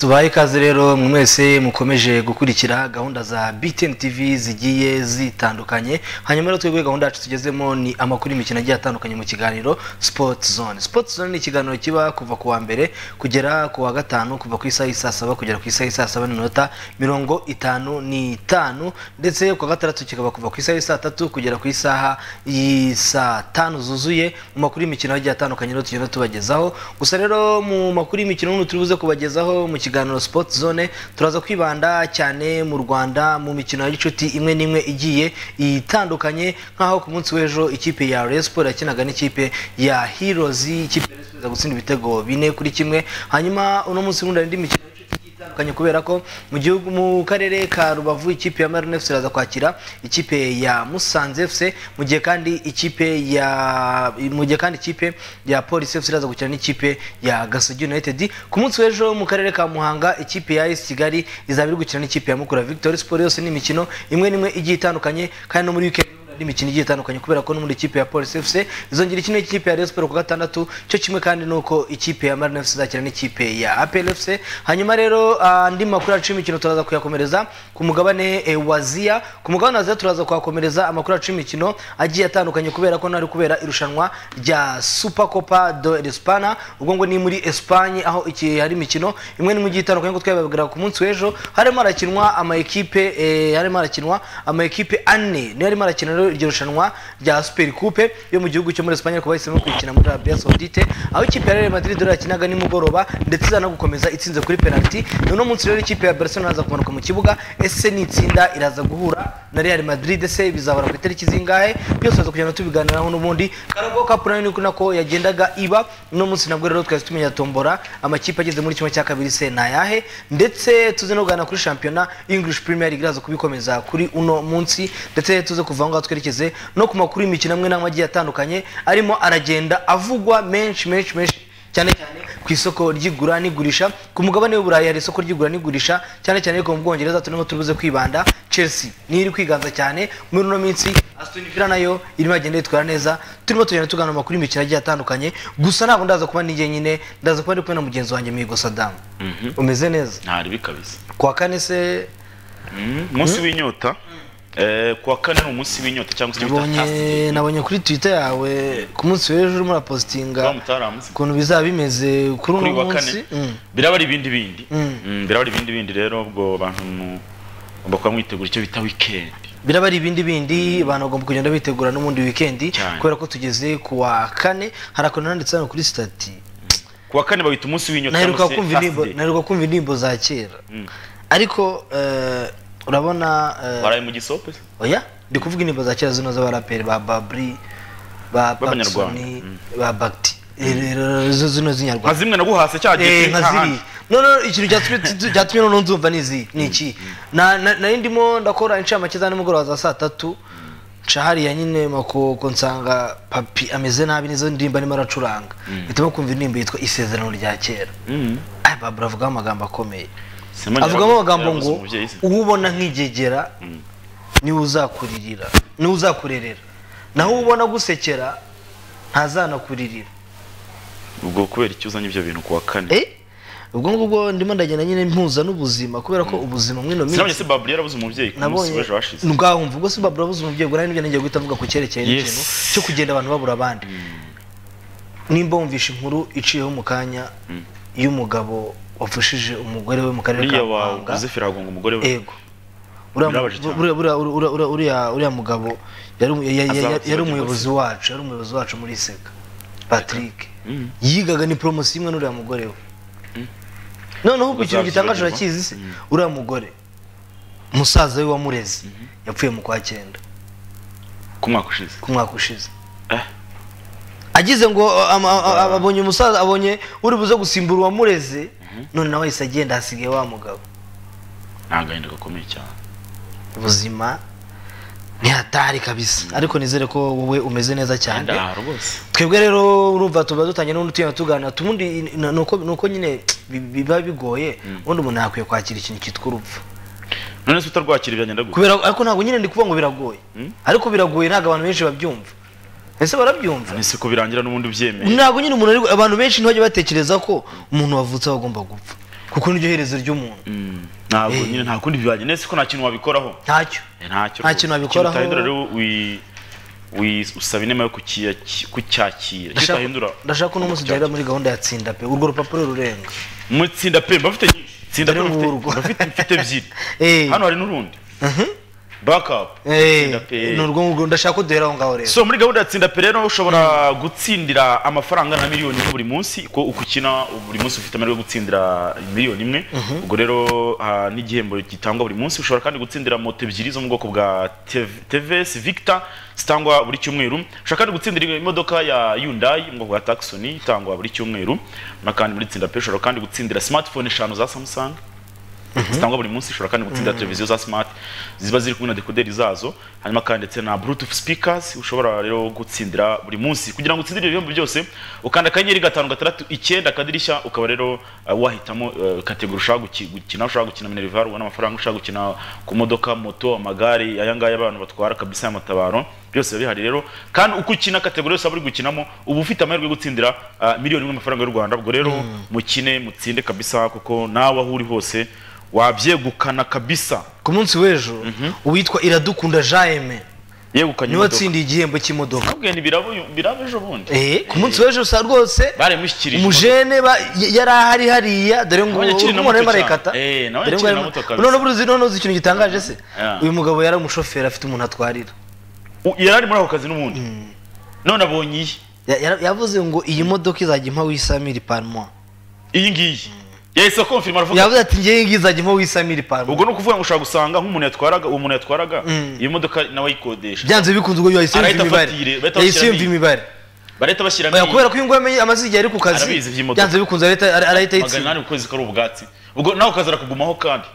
tubaye ikaze rero mwese mukomeje gukurikira gahunda za btn tv zigiye zitandukanye hanyuma rero twebwe gahunda yacu tugezemo ni amakuru y'imikino agiye atandukanye mu kiganiro sport zone sport zone ni ikiganiro kiba kuva ku wa mbere kugera ku wa gatanu kuva ku isaha y'i saa saba kugera ku isaha y'i saa saba n'iminota mirongo itanu n'itanu ndetse ku wa gatandatu kikaba kuva ku isaha y'i saa tatu kugera ku isaha y'i saa tanu zuzuye mu makuru y'imikino agiye atandukanye rero tugenda tubagezaho gusa rero mu makuru y'imikino n'ubu turi buze kubagezaho mu kiganiro kiganiro sport zone turaza kwibanda cyane mu rwanda mu mikino y'inshuti imwe n'imwe igiye itandukanye nk'aho ku munsi w'ejo ikipe ya Rayon Sport yakinaga n'ikipe ya Heroes ikipe ya Rayon Sport iza gutsinda ibitego bine kuri kimwe hanyuma uno munsi w'undi indi mikino itandukanye kubera ko mu gihugu mu karere ka Rubavu ikipe ya Marine FC iraza kwakira ikipe ya Musanze FC mu gihe kandi ikipe ya mu gihe kandi ikipe ya Police FC iraza gukina n'ikipe ya Gasogi United ku munsi w'ejo mu karere ka Muhanga ikipe ya AS Kigali izaba iri gukina n'ikipe ya Mukura Victory Sport yose ni imikino imwe n'imwe igiye itandukanye kandi no muri weekend n'imikino igiye itandukanye kubera ko n'ubundi ikipe ya Police FC izongera ikina ikipe ya Rayon Sport ku gatandatu cyo kimwe kandi nuko ikipe ya Marine FC izakina n'ikipe ya APL FC hanyuma rero andi makuru yacu y'imikino turaza kuyakomereza ku mugabane wa Zia ku mugabane wa Zia turaza kuhakomereza amakuru yacu y'imikino agiye atandukanye kubera ko nari kubera irushanwa rya Super Copa do España ubwo ngo ni muri Espagne aho iki hari imikino imwe n'imwe igiye itandukanye ko twababwira ku munsi w'ejo harimo harakinwa ama ekipe harimo harakinwa ama ekipe ane niyo harimo harakina rero iryo rushanwa rya Super Coupe yo mu gihugu cyo muri Espagne ariko bahisemo kwikina muri Arabia Saudite aho ikipe ya Real Madrid rero yakinaga nimugoroba ndetse iza no gukomeza itsinze kuri penalty none munsi rero ikipe ya Barcelona iraza kumanuka mu kibuga ese ni itsinda iraza guhura na Real Madrid ese bizabara ku itariki zingahe byose tuza kugenda tubiganiraho n'ubundi Carabao Cup nayo niko nako yagendaga iba no munsi nabwo rero twese tumenya tombora amakipe ageze muri kimwe cya kabiri se na yahe ndetse tuze no kuganira kuri shampiyona English Premier League iraza kubikomeza kuri uno munsi ndetse tuze kuva aho ngaho twerekeze no ku makuru y'imikino amwe n'amwe agiye atandukanye arimo aragenda avugwa menshi menshi menshi cyane cyane ku isoko ry'igura n'igurisha ku mugabane w'uburayi hari isoko ry'igura n'igurisha cyane cyane ariko mu bwongereza turimo turibuze kwibanda chelsea niyo iri kwiganza cyane muri ino minsi aston villa nayo irimo agenda yitwara neza turimo tugenda tuganira amakuru y'imikino agiye atandukanye gusa ntabwo ndaza kuba nijye nyine ndaza kuba ndi kumwe na mugenzi wanjye mihigo sadamu umeze neza nta ribi kabisa kuwa kane se umunsi w'inyota kuwa kane ni umunsi w'inyota cyangwa se nabonye nabonye kuri twitter yawe ku munsi w'ejo urimo urapositinga ukuntu bizaba bimeze kuri kuri uno wa munsi kane Mm. biraba ari ibindi bindi Mm. Mm, biraba ari ibindi bindi rero ubwo bantu mugomba kuba mwitegura icyo bita wikendi biraba ari ibindi bindi abantu bagomba kugenda bitegura n'ubundi weekend Cyane. kubera ko tugeze ku wa kane hari akantu nanditse hano kuri sitati ku wa kane bawita umunsi w'inyota naheruka kumva indirimbo Thursday. naheruka kumva indirimbo za kera Mm. ariko eh, urabona eh, waraye mu gisope se? oya ndi kuvuga indirimbo za kera zino z'abaraperi ba babri ba B'abanyarwanda. Paxoni, Mm. ba bagti Eh, rero, zo- zino z'inyarwanda nka zimwe naguhase cya Eh, giti nka nta ziriya handi. no no ikintu cyatumye tu- cyatumye noneho nzumva ni izi ni iki Na- na- nari ndimo ndakora inshamake za nimugoroba za saa tatu nca hariya nyine makoko nsanga papi ameze nabi nizo ndirimbo arimo aracuranga hitamo kumva indirimbo yitwa isezerano rya kera Mm. Ay, babura avugamo amagambo akomeye Simoni avugamo yarabuze- amagambo yarabuze ngo umubyeyi se. uwo ubona nk'igegera niwe uzakuririra niwe uzakurerera naho uwo ubona gusekera ntazanakuririra ubwo kubera icyo uzanye ibyo bintu ku wa kane Eh? ubwo ngubwo ndimo ndagenda nyine mpuza n'ubuzima kubera ko ubuzima mwino sinabonye minsi se baburi yarabuze umubyeyi ku munsi w'ejo hashize ngaho mvugo se babura abuze umubyeyi ubwo nari ngiye guhita mvuga ku cyerekeye Yes. n'ikintu cyo kugenda abantu babura abandi nimba wumvishe inkuru iciyeho mu kanya y'umugabo wafushije umugore we mu karere ka uriya wawe muhanga uzefira agonga umugore we ego Uriya mu- Birababaje cyane. buriya- buriya- buriya- buriya- uriya- uriya mugabo yari umu- ya- ya- ya- Azaba- yari azaba umuyobozi wacu yari umuyobozi wacu muri iseka patrick Mm. yigaga ni poromosiyo imwe n'uriya mugore we noneho ku kintu gitangaje Uzabyibagirwa. urakizi se Mm. uriya mugore musaza we wamurezi yapfuye mu kwa cyenda ku mwaka ushize ku mwaka ushize Eh. agize ngo ama- a- a- abonye umusaza abonye uri buze gusimbura uwamureze none nawe ahise agenda hasigaye wa mugabo ni agahinda gakomeye cyane ubuzima ntihatari kabisa ariko nizere ko wowe umeze neza cyane ndahara rwose twebwe rero urumva tuba dutangiye n'undi tugenda tuganira ubundi ni uko- ni uko nyine bi- biba bigoye ubundi umuntu yakwiye kwakira ikintu cyitwa urupfu none se utarwakira byagenda gute kubera ariko ntabwo nyine ndi kuvuga ngo biragoye Mm. ariko biragoye ntabwo abantu benshi babyumva ese barabyumva ese ko birangira n'ubundi ubyemeye ntabwo nyine umuntu ari- abantu benshi ntibajya batekereza ko umuntu wavutse aba agomba gupfa kuko niryo herezo ry'umuntu Mm, ntabwo Eh. nyine nta kundi bibanye nese ko nta kintu wabikoraho ntacyo Eh, ntacyo Nta rwose. kintu wabikoraho. Ikintu utahindura rero wi- wi- usaba inema yo kukiya- kucyakira icyo Ndashaka- utahindura ndashaka uno munsi duhera muri gahunda ya tsinda pe urwo rupapuro rurenga mutsinda pe mba mfite nyinshi tsinda pe Dore mfite ngurwo. mba mfite mfite ebyiri Eh. hano hari n'urundi backup Eh, tsinda pe ni urwo ngurwo ndashaka ko duhera aho ngaho rero so muri gahunda ya tsinda pe rero ushobora gutsindira amafaranga na miliyoni imwe buri munsi ko uko ukina buri munsi ufite amahirwe yo gutsindira miliyoni imwe ubwo rero ah, n'igihembo gitangwa buri munsi ushobora kandi gutsindira moto ebyiri zo mu bwoko bwa Tev- tvs victor zitangwa buri cyumweru ushobora kandi gutsindira imodoka ya yundayi mu bwoko bwa taxon itangwa buri cyumweru na kandi muri tsinda pe ushobora kandi gutsindira smartphone eshanu za samsung zitangwa buri munsi ushobora kandi gutsindira televiziyo za smart ziba ziri kumwe na dekoderi zazo hanyuma kandi ndetse na bluetooth speakers ushobora rero gutsindira buri munsi kugira ngo utsindire ibihembo byose ukanda akanyenyeri gatanu gatandatu icyenda akadirishya ukaba rero uh, wahitamo uh, kategori ushaka guki- gukina ushaka gukina minerval ubona amafaranga ushaka gukina ku modoka moto amagare aya ngaya abantu batwara kabisa y'amatabaro byose biba bihari rero kandi uko ukina kategori yose waba uri gukinamo uba ufite amahirwe yo gutsindira uh, miliyoni imwe amafaranga y'u rwanda ubwo rero mukine mutsinde kabisa kuko nawe aho uri hose wabyegukana kabisa ku munsi w'ejo uwitwa iradukunda jaime yegukanye niwe imodoka watsindiye igihembo cy'imodoka ntabwo biraba ejo bundi Eh, ku munsi w'ejo sa rwose baremushyikirije umujene ba- y- yari ahari hariya dore ngo Abanyakiri na umuntu arimo moto ararekata cyane. Eh, Dore ngo n'abanyakiri arimo- na moto kabisa. none ubu uzi none uzi ikintu gitangaje se Yeah. uyu mugabo yari umushoferi afite umuntu atwarira U- yari ari muri ako kazi n'ubundi none abonye iyi Ya- yara- yavuze ngo iyi modoka izajya impa wisamiri parmo iyi ngiyi yahise akomfirima aravuga yavuze ati ngewe ngiyi izajya impa wisamiri parmo ubwo ni ukuvuga ngo ushobora gusanga nk'umuntu yatwaraga uwo muntu yatwaraga iyi modoka nawe ayikodesha byanze bikunze ubwo yahise yumva Arahita imibare afatire, bahita yahise bashyiramo yumva iyi. imibare barahita bashyiramo Oya, iyi kubera ko uyu nguyu amenye amaze igihe ari ku kazi Arabizi iby'imodoka. byanze bikunze arahita- ara- arahita magana yitsinda inani ku kwezi kari ubwatsi ubwo nawe ukaza arakugumaho kandi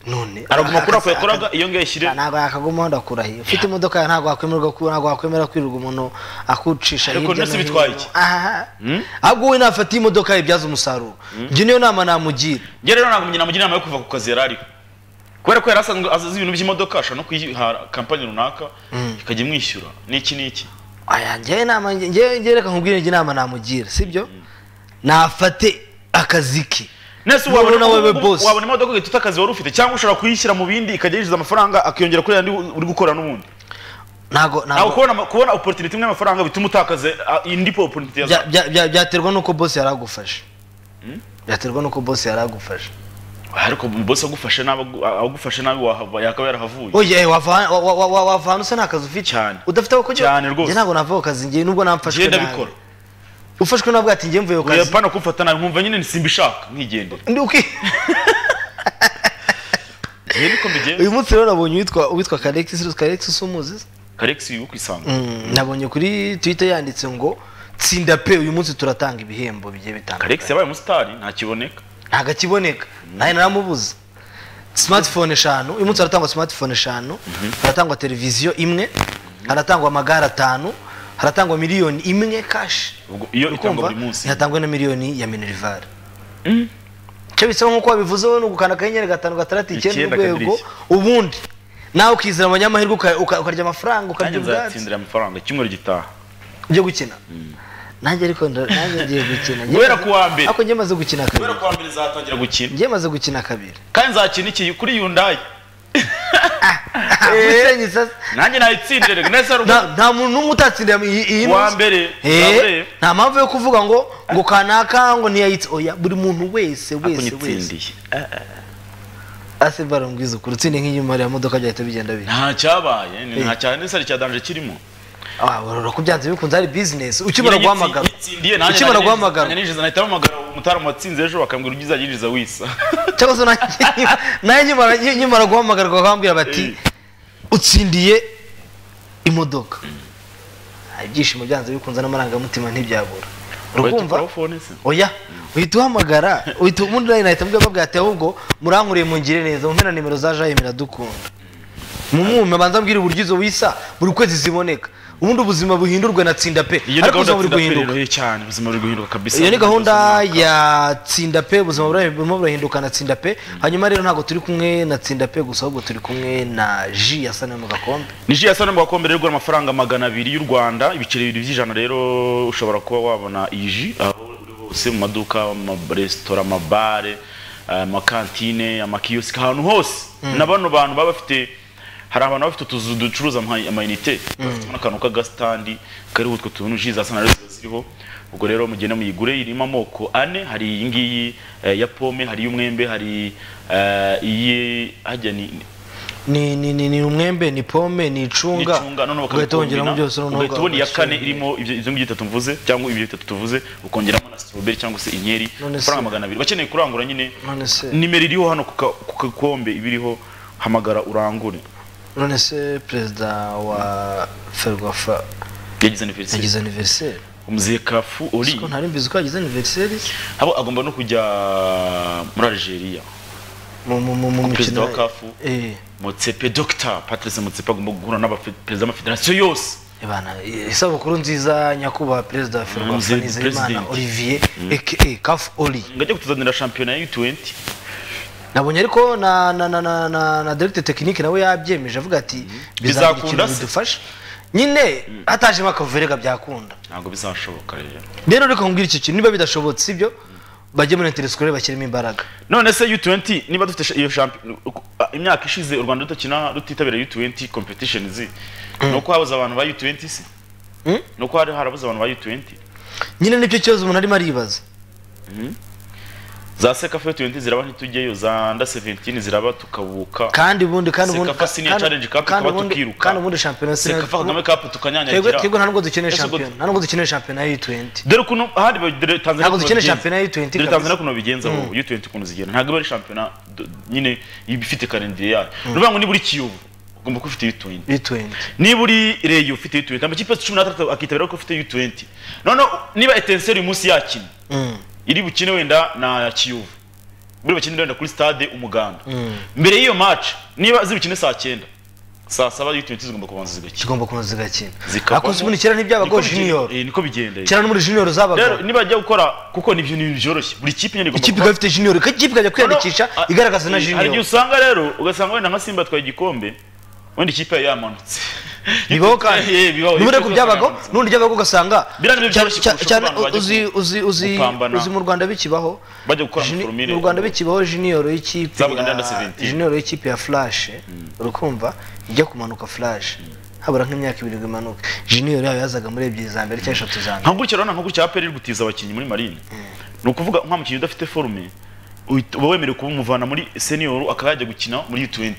none araguma kuri ako akazi- yakoraga iyo ngiyo ayishyire ntabwo yakagumaho ndakurahiye ufite imodoka yawe ntabwo wakwemerwa ku- ntabwo wakwemera kwirirwa umuntu akucisha Ariko hirya none no se hino. bitwaye iki? Aha. ahubwo wowe nafata iyi modoka yibyaza umusaruro njye niyo nama namugira njye rero ntabwo njye namugira inama yo kuva ku kazi yari ariho kubera ko yari asanzwe azi ibintu by'imodoka ashobora no kuyihara kampani runaka ikajya imwishyura n'iki n'iki aya njyewe nama njyewe njyewe reka nkubwire njye inama namugira sibyo nafate akazi ke nese Wowe wabona na wewe ubu- boss. wabona imodoka ugahita akazi wari ufite cyangwa ushobora kuyishyira mu bindi ikajya yinjiza amafaranga akiyongera kuri yandi uri gukora n'ubundi ntabwo ntabwo ntabwo kubona ama- kubona opportunity imwe y'amafaranga bituma utakaza ah, indi po opportunity bya- yaza bya- bya- byaterwa nuko bosi yari agufashe byaterwa nuko bosi yari agufashe ariko boss agufashe nabi agu- agufashe nabi wahava yakaba yarahavuye oye wava wa- wa- wa- wa- wava ahantu usa nta kazi ufite Cyane. udafite aho kujya Cyane rwose. Njye ntabwo nava ako kazi njye nubwo namfashwe ngenda nabi. bikora ufashwe nawe ati njye mvuye ku kazi pana kumfata nabi nkumva nyine simbishaka nkigendera Ndi uki ngende uko mbigenza uyu munsi rero nabonye uwitwa uwitwa karexis karexis umuzi se? karekisi uyu kwisanga Mm, nabonye kuri twitter yanditse ngo tsinda pe uyu munsi turatanga ibihembo bigiye karekisi bitandukanye yabaye umusitari ntakiboneka ntabwo akiboneka nawe naramubuze smartphone eshanu uyu munsi haratangwa smartphone eshanu haratangwa televiziyo imwe haratangwa amagare atanu haratangwa miliyoni imwe kashi ubwo iyo itangwa kumva buri munsi ntihatangwe na miliyoni ya minerivare icyo bisaba nk'uko wabivuze wowe ni ugukanda akanyenyeri gatanu gatandatu icyenda Icyenda urwego ubundi nawe ukizera abanyamahirwe uka- uka- ukarya amafaranga ukarya nanjye ubwatsi nzatsindira amafaranga icyumweru gitaha byo gukina nanjye ariko nda- nanjye ngiye gukina Ngiye Guhera maze- ku wa mbere. ariko njye maze gukina kubera kabiri ko mbere zatangira gukina njye maze gukina kabiri kandi nzakina iki kuri yundayi Musenyi sasa. nanjye nayitsindire reka nese hari nta nta muntu n'umwe utatsindira iyi iyi Wa minsi. mbere, Eh, wa mbere. nta mpamvu yo kuvuga ngo ngo kanaka ngo ntiyayitse oya buri muntu wese wese wese kunyitsindiye ase barambwiza ukuri utsinde nk'inyuma ya modoka byahita bigenda bihe nta cyabaye ni nta cyane nese hari icya danje kirimo Ah, urora ko byanze bikunze ari bizinesi ukimara guhamagara Nyine nyitsindiye, nanjye ukimara nanjye guhamagara nanjye nijeze nahita mpamagara uwo mutaramu watsinze ejo bakambwira ibyo uzajya wisa cyangwa se na- nawe nkimara- nkimara guhamagarwa bakambwira bati utsindiye imodoka Ah, ibyishimo byanze bikunze n'amarangamutima ntibyabura Wahita urakumva ukuraho phone se? oya uhita uhamagara uhita ubundi nawe nahita mbwira mbabwira ati ahubwo murankureye mungire neza mumpe na nimero za jayi miradukunda mumume abanza mbwira uburyo izo wisa buri kwezi ziboneka ubundi ubuzima buhindurwe na tsinda pe iyo ni ariko ubuzima gahunda buri tsinda pe guhinduka rero yo cyane ubuzima buri guhinduka kabisa iyo ni gahunda ya tsinda pe ubuzima bura- burimo burahinduka na tsinda pe hanyuma rero ntabwo turi kumwe na tsinda pe gusa ahubwo turi kumwe na ji ya sanamu mu gakombe Nigeria yasa mu gakombe rero igura amafaranga magana abiri y'u Rwanda ibiceri bibiri by'ijana rero ushobora kuba wabona iyi ji aho uri hose mu maduka amaresitora amabare amakantine amakiyosike ahantu hose na bano bantu baba bafite hari abantu baba bafite utuzu ducuruza ama- amayinite bafite n'akantu k'agasitandi kariho utwo tuntu ji za sanara ziba ziriho ubwo rero mugende muyigure irimo amoko ane hari iyi ngiyi eh, ya pome hari iy'umwembe hari eh, iyi hajya ni ni ni ni ni umwembe ni pome ni icunga icunga noneho ugahita wongeramo byose noneho bakabikombina ugahita ubona iya ugashyira- kane irimo ibyo izo ngibyo itatu mvuze cyangwa ibyo bitatu tuvuze ukongeramo na strawberry cyangwa se inkeri None se- amafaranga magana abiri bakeneye kurangura nyine none se nimero iriho hano ku ka- ku gakombe ibiriho hamagara urangure none se perezida wa ferwafa yagize aniveriseri yagize aniveriseri umuzehe kafu ori siko ntari mbizi ko yagize aniveriseri abo agomba no kujya muri algeria mu mu mu mu Perezida mikino wa CAF. eh mutsepe dr patrice mutsepe agomba guhura n'abaperezida b'amafederasiyo yose Ibana, isabukuru nziza nyakubahwa perezida wa ferwafa Nzeri- nizeyimana President. olivier aka kafu oli ngo ajye kutuzanira shampiyona ya u20 nabonye ariko na na na na na, na directeur technique nawe yabyemeje avuga ati bizaba Bizakunda ikintu se?" bidufasha nyine hatajemo akavuverega byakunda ntabwo bizashoboka rero rero ariko nkubwira icyo kintu niba bidashobotse sibyo bajye muri interescolaire bashyiremo imbaraga none se u20 niba dufite sha- iyo shampiyona imyaka ishize u rwanda rutakina rutitabira u20 competitions ni uko habuze abantu ba u20 se Mm. ni uko hari harabuze abantu ba u20 nyine nicyo kibazo umuntu arimo aribaza za sekafa u20 ziraba ntitujyeyo za nda 17 ziraba tukabuka kandi ubundi kandi ubundi Sekafa Senior kandi- Challenge Cup kandi tukaba ubundi- tukiruka. kandi ubundi shampiyona sekafa kagame cup twebwe tukanyanyagira twebwe nta nubwo dukeneye Ese ubwo- shampiyona nta nubwo dukeneye shampiyona ya U20 dore ukuntu ahandi ba- dore Tanzania Ntabwo ukuntu dukeneye babigenza. shampiyona ya U20 dore kabisa. Tanzania ukuntu babigenza aho u20 ukuntu zigenda ntabwo ari shampiyona do- nyine ifite karindire yayo ni ukuvuga ngo nibura ikiyovu ugomba kuba ufite u20 U20 niba uri reyo ufite u20 amakipe yose cumi n'atandatu akitabira ko ufite u20 noneho niba etenseri uyu munsi yakina Mm. iri bukine wenda na kiyovu buri bakine wenda kuri stade umuganda mbere y'iyo match niba zibukine saa cyenda saa saba u20 zigomba kubanza zigakina kigomba kubanza zigakina Zikavamo- akoze ubundi kera ntibyabago Niko bigenda- junior eh, niko bigenda eh. kera no muri junior zabaga rero niba ajya gukora kuko ni ibintu byoroshye buri kipe nyine igomba ikipe kuba- ikaba ifite junior ikipe ikajya kwiyandikisha Noneho, ah, igaragaza na eh, hari igihe junior usanga rero ugasanga wenda nka simba atwaye igikombe wenda ikipe yayo yamanutse bibaho kandi Eh, bibaho. n'ubundi ariko byabagaho Yamanutse. n'ubundi byabaga ugasanga Biriya ni byo cyane- byoroshye cyane- kurusha cyane abantu bajya uzi uzi uzi gupambana. uzi mu Rwanda bikibaho bajya gukora juni- amaforomire. mu Rwanda bikibaho junior y'ikipe Zabaga ya- under 17. junior y'ikipe ya flash urukumva ijya kumanuka flash habura nk'imyaka ibiri ngo imanuke junior yayo yazaga muri ebyiri za mbere cyangwa eshatu za mbere nka gutya urabona nka gutya aperi iri gutiza abakinnyi muri marine ni ukuvuga nka mukinnyi udafite forume uhita- uba wemerewe kumuvana muri senior akaba yajya gukina muri U20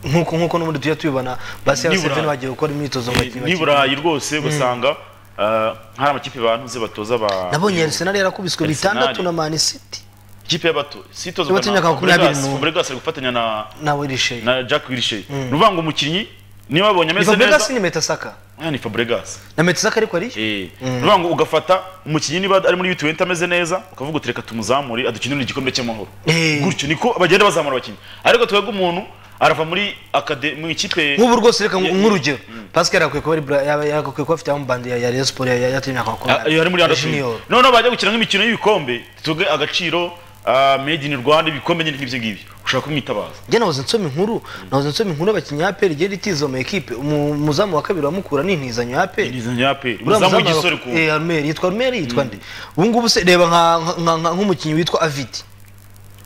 nk'uko nk'uko n'ubundi tujya tubibona basi Ni y'abaseveni Burayi. bagiye gukora imyitozo ni i burayi rwose ugasanga ah, hari amakipe bantuze batoza ba nabonye Arsenal yarakubiswe Arsenal. bitandatu na Man City ikipe y'abato sitoza Yabato imyaka makumyabiri n'umwe. fubregas ari gufatanya na na Wilshere na jack wilshere ni ukuvuga ngo umukinnyi niba wabonye ni ameze Fabregas neza ni Metasaka Ah, ni fabregas na Metasaka ariko ari Eh, ni ukuvuga ngo ugafata umukinnyi niba ari muri U20 ameze neza ukavuga uti reka tumuzamure adukinire igikombe cy'amahoro Eh. gutyo niko bagenda bazamura abakinnyi ariko twebwe umuntu arava muri akade mu ikipe nk'ubu rwose reka Yeah, nk'urugero Pascal yakwiye kuba ari Bra- yaba- yakwiye kuba afite amubandi ya ya Rayon Sports ya- ya ya y'imyaka Ah, makumyabiri eh, ari muri ya under Junior 20 noneho bajya gukina nk'imikino y'ibikombe tuge agaciro ah, made in Rwanda ibikombe nyine nk'ibyo ngibyo ushaka kumwitabaza njye nahoze nsoma inkuru nahoze nsoma inkuru y'abakinnyi ya APR igenda itiza mu ekipe umu- umuzamu wa kabiri wamukura ni intizanyo ya APR nizanye aperi Uriya muzamu muzamu w'igisore wa- ku eh Armel yitwa Armel yitwa nde ubu ngubu se reba nka- nka- nka- nk'umukinnyi witwa Aviti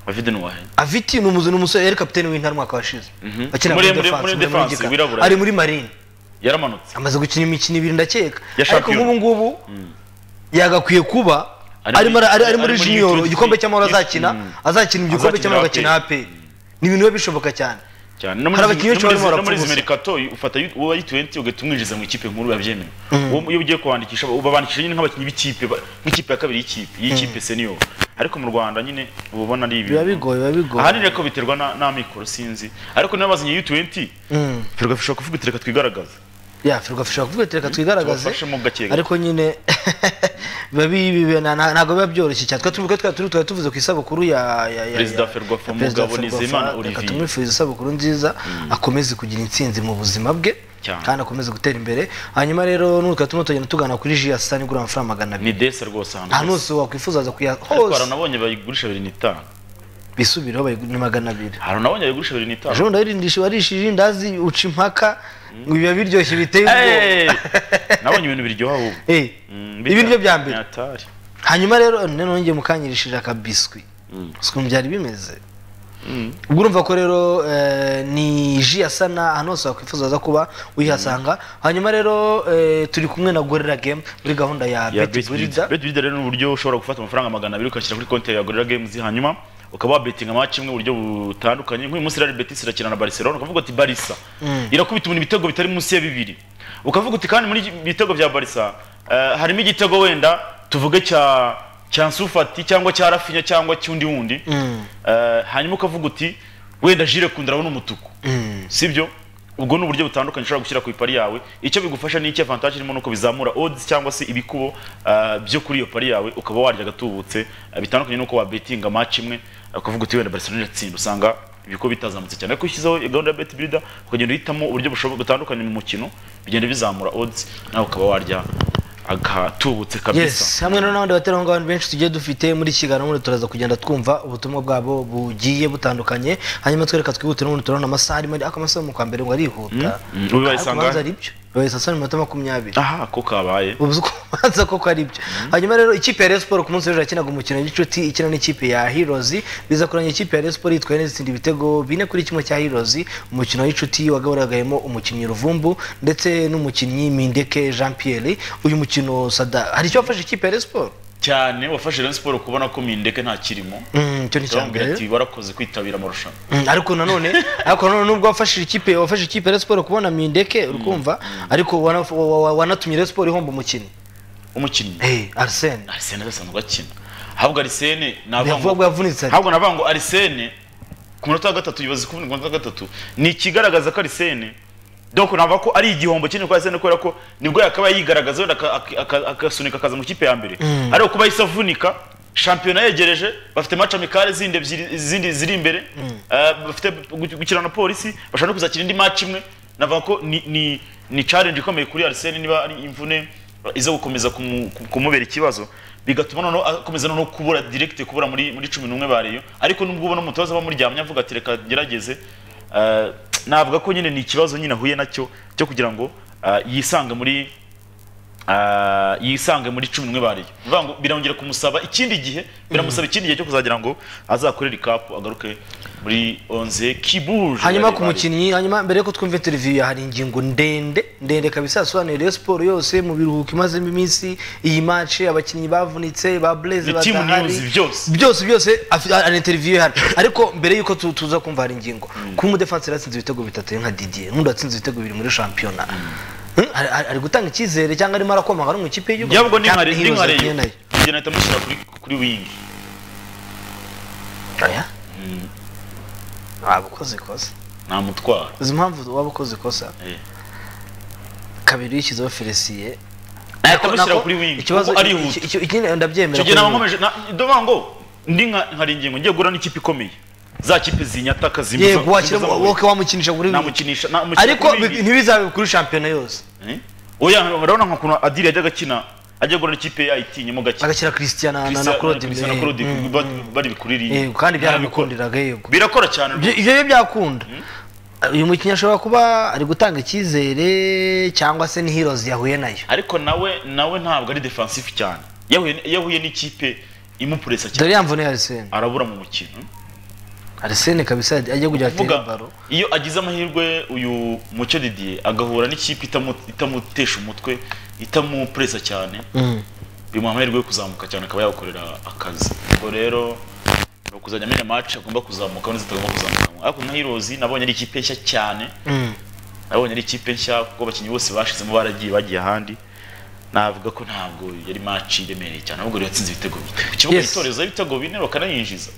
afite nuwahe Aviti ni umuzi- ni umusore yari kapiteni w'intara umwaka washize Mhm. akina muri Muri- muri- defense muri muri defense, Gika. wirabura. ari muri marine yaramanutse amaze gukina imikino ibiri ndakeka Ya ariko champion. nk'ubu ngubu yagakwiye kuba Ari muri- arimo ara- ari ari ari muri muri junior U23. igikombe cy'amahoro azakina Mm. azakina igikombe Azakinira cy'amahoro agakina APR. APR ni ibintu biba bishoboka cyane cyane no muri Hari abakinnyi benshi no muri barimo izi- no barapfa muri izi ubusa. merikato ufata uwa U20 ugahita umwinjiza mu ikipe nkuru yabyemewe uwo iyo ugiye kuwandikisha ubabandikisha nyine nk'abakinnyi b'ikipe ba- nk'ikipe ya kabiri y'ikipe y'ikipe senior ariko mu Rwanda nyine uba ubona ari biba ibintu bigoye biba bigoye ahanini ariko biterwa na- n'amikoro sinzi ariko niba bazinye U20 Mm. Ferwafa ishobora kuvuga iti reka twigaragaze ya firigafasha kuvuga ati reka twigaragaze tubafashemo gake ariko nyine biba bi- bi- na- na- ntabwo biba byoroshye cyane twe tuvuga twari turi twari tuvuze ku isabukuru ya ya- ya- Perezida ya- Ferwafa, ya Perezida Mugabo Ferwafa. Nizeyimana Reka Olivier. tumwifurize isabukuru nziza akomeze kugira intsinzi mu buzima bwe Cyane. kandi akomeze gutera imbere hanyuma rero n'ubu twari turimo tugenda tugana kuri jiyasa nigura amafaranga magana abiri ni desa rwose ahantu ahantu hose hose wakwifuza aza kuya ariko hari hose anabonye bayigurisha bibiri n'itanu bisubireho bayigu- ni magana abiri hari anabonye bayigurisha bibiri n'itanu ejo bundi warindishije warishije indazi uca impaka ngo biba biryoshye biteye ubwoba Hey! nabonye ibintu biryoha ubu Eh, ibi ni byo bya mbere atari hanyuma rero none nongeye mukanyirishije akabiswi Mm. si ukuntu byari bimeze ubwo urumva ko rero eh, ni ji ya sana ahantu hose wakwifuza aza kuba uyihasanga hanyuma rero eh, turi kumwe na gorira game muri gahunda ya ya beti burida betbirida rero ni uburyo ushobora gufata amafaranga magana abiri ugashyira kuri konti ya gorira games hanyuma ukaba wabetinga amaci imwe mu buryo butandukanye nk'uyu munsi rero betis irakina na barcelona ukavuga uti barisa irakubita umuntu ibitego bitari munsi ya bibiri ukavuga uti kandi muri ibitego bya barisa eh, harimo igitego wenda tuvuge cya cya nsufati cyangwa cya rafinya cyangwa cy'undi wundi Eh, hanyuma ukavuga uti wenda jire kunda urabona umutuku sibyo ubwo ni uburyo butandukanye ushobora gushyira ku ipari yawe icyo bigufasha ni iki avantage irimo nuko bizamura odds cyangwa se ibikubo ah, byo kuri iyo pari yawe ukaba warya agatubutse ah, bitandukanye nuko wabetinga match imwe ukavuga uti wenda Barcelona iratsinda usanga ibikubo bitazamutse cyane ariko ushyizeho gahunda ya bet builder ukagenda uhitamo uburyo bushoboka butandukanye mu mukino bigenda bizamura odds nawe ukaba warya agatubutse kabisa yes hamwe rero n'abandi baterankunga benshi tugiye dufite muri iki kiganiro ubundi turaza kugenda twumva ubutumwa bwabo bugiye butandukanye hanyuma twereka twihute n'ubundi turabona amasaha arimo ariko amasaha yo mu kwa mbere ngo arihuta Mm, mm. Ubu baye Ariko sangahe? ubanza ari byo bibaye saa saba n'iminota makumyabiri aha ko kabaye ubuze uko ubanza koko ari byo hanyuma rero ikipe ya Rayon Sport ku munsi w'ejo yakinaga umukino w'inshuti ikina n'ikipe ya Heroes biza kuranya ikipe ya Rayon Sport yitwaye neza itsinda ibitego bine kuri kimwe cya Heroes umukino w'inshuti wagaburagayemo umukinnyi Ruvumbu ndetse n'umukinnyi Mindeke Jean Pierre uyu mukino Sada hari icyo wafashe ikipe ya Rayon Sport cyane wafashe Rayon Sport kubona ko mindeke nta kirimo Mm, icyo ni icya Urambwira mbere ati warakoze kwitabira amarushanwa Mm, ariko nanone ariko nanone nubwo wafashije ikipe wafashe ikipe ya Rayon Sport kubona Mindeke urikumva ariko wana- wa- wa- wanatumye Rayon Sport ihomba umukinnyi umukinnyi eh Arsene arisene adasanzwe akina ahubwo arisene navuga yavuga ngo ko yavunitse ariko. ahubwo navuga ngo arisene ku munota wa gatatu yibaza kuvunika ku munota wa gatatu ni ikigaragaza ko arisene donc navuga ko ari igihombo kinini kuri arisene kubera ko nibwo yakaba yigaragaza wenda aka- aka- aka- akasunika akaza mu kipe ya mbere ariko kuba yahise avunika shampiyona yegereje bafite match amikale zindi ebyiri izindi ziri imbere eh, bafite gu- gukina na polisi bashobora no kuzakina indi match imwe navuga ko ni ni ni challenge ikomeye kuri arisene niba ari imvune iza gukomeza kumu- kumubera ikibazo bigatuma noneho akomeza noneho kubura direct kubura muri muri cumi n'umwe bareyo ariko nubwo ubona umutoza aba amuryamye avuga ati reka gerageze eh, navuga ko nyine ni ikibazo nyine ahuye nacyo cyo kugira ngo eh, yisange muri ah, yisange muri cumi n'umwe bariyo bivuga ngo birongera kumusaba ikindi gihe biramusaba ikindi gihe cyo kuzagira ngo azakorere ikapu agaruke muri onze kibuje hanyuma ku bari- mukinnyi hanyuma mbere yuko twumva interview ya hari ingingo ndende ndende kabisa yasobanuye Rayon Sport yose mu biruhuko imazemo iminsi iyi match abakinnyi bavunitse ba Blaise Ni team badahari news byose. byose byose afi- ari interview ye hano ariko mbere yuko tu- tuza kumva hari ingingo ku mu defense yatsinze ibitego bitatu ari nka Didier nkunda yatsinze ibitego bibiri muri shampiyona Hmm, ari- ari ari gutanga icyizere cyangwa arimo arakomanga ari mu ikipe y'igihugu yabwo ni Cyangwa nkare ni Heroes nkare yakinnye nayo. njye nahita mushyira kuri kuri wingi Aya? waba ukoze ikosa namutwara uzi impamvu waba ukoze ikosa Eh. kabiri yishyizeho felisiye nahita mushyira kuri wingi ikibazo kuko arihuta ikindi ndabyemera icyo gihe ko naba yihuta. nkomeje na- ndavuga ngo ndi nka nkari ingingo ngiye gura n'ikipe ikomeye za kipe zinyataka zimbuza yego wakira zimbuza amahirwe. woke wamukinisha buri namukinisha namushyira ariko kuri wingi. ntibizabe kuri shampiyona yose Eh? oya urabona nk'ukuntu adiri yajyaga akina ajya gura n'ikipe ya it nyuma gakina agashyira christian na- na na Christian- claude Christian na imbere. Claude ba- bari bikuririye yego kandi Ntabikora. byaramukundiraga yego birakora cyane Ibyo- ibyo byo byakunda uyu mukinnyi ashobora kuba ari gutanga icyizere cyangwa se ni heroes yahuye nayo ariko nawe nawe ntabwo ari defensive cyane yahuye yahuye n'ikipe imupuresa cyane dore yamvune arisene arabura mu mukino arisene kabisa ajya kujya atera Vuga, baro iyo agize amahirwe uyu mucyo didier agahura n'ikipe itamu- itamutesha umutwe itamupuresa cyane bimuha amahirwe yo kuzamuka cyane akaba yakorera akazi ubwo rero ni ukuzajya amenya match agomba kuzamuka neza tugomba kuzamuka ariko nka Heroes nabonye ari ikipe nshya cyane nabonye ari ikipe nshya kuko abakinnyi bose bashizemo baragiye bagiye ahandi navuga ko ntabwo yari match iremereye cyane ahubwo rero yatsinze ibitego bine ku kibuga Yes. yitoreza ibitego bine bakanayinjiza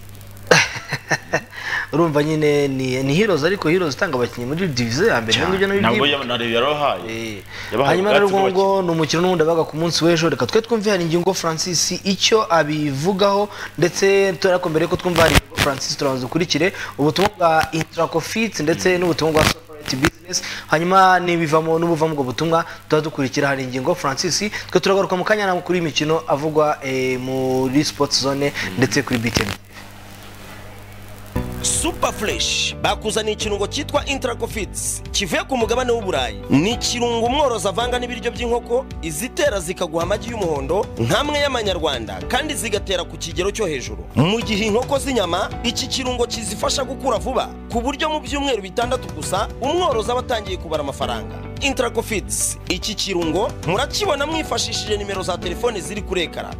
urumva nyine ni ni heroes ariko heroes itanga abakinnyi muri divize ya mbere nibyo nabyo ntabwo byibuka. yarabahaye Eh, Yabahaye hanyuma rero ubwatsi ubwo bw'abakinnyi. ngo ni umukino n'ubundi wabaga ku munsi w'ejo reka twe twumve hari ingingo francis icyo abivugaho ndetse turako mbere ko twumva hari ingingo francis turabanza dukurikire ubutumwa bwa intracofit ndetse n'ubutumwa bwa Soprite business hanyuma n'ibivamo n'ubuva mu ubwo butumwa tuba dukurikira hari ingingo francis twe turagaruka mu kanya n'amakuru y'imikino avugwa eh, muri sports zone ndetse kuri btn super fresh bakuzaniye ikirungo cyitwa intracofits kivuye ku mugabane w'uburayi ni ikirungo umworozi avanga n'ibiryo by'inkoko izitera zikaguha amagi y'umuhondo nk'amwe y'amanyarwanda kandi zigatera ku kigero cyo hejuru mu gihe inkoko z'inyama iki kirungo kizifasha gukura vuba ku buryo mu byumweru bitandatu gusa umworozi aba atangiye kubara amafaranga intracofits iki kirungo murakibona mwifashishije nimero za telefoni ziri kuri ekara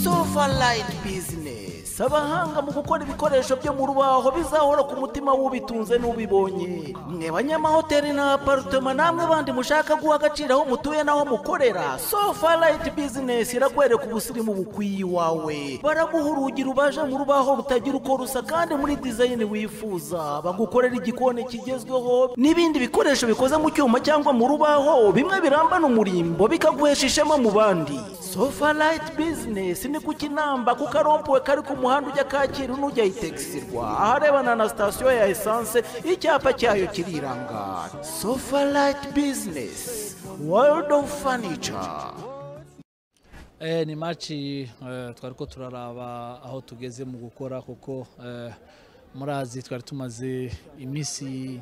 sofaline bizinesi abahanga mu gukora ibikoresho byo mu rubaho bizahora ku mutima w'ubitunze n'ubibonye mwe banyamahoteli na aparitoma namwe bandi mushaka guha agaciro aho mutuye n'aho mukorera sofaline bizinesi irakwereka ubusirimu bukwiye iwawe baraguha urugi rubaje mu rubaho rutagira uko rusa kandi muri dizayini wifuza bagukorera igikoni kigezweho n'ibindi bikoresho bikoze mu cyuma cyangwa mu rubaho bimwe birambana umurimbo bikaguhesha ishema mu bandi sofa rayiti bizinesi ni ku kinamba ku karompuwe kari ku muhanda ujya kacyiru n'ujya itegisirwa aharebana na sitasiyo ya esanse icyapa cyayo kiriranga sofa rayiti bizinesi world of furniture Eh, ni maci eh, twari ko turaraba aho tugeze mu gukora kuko eh, murazi twari tumaze iminsi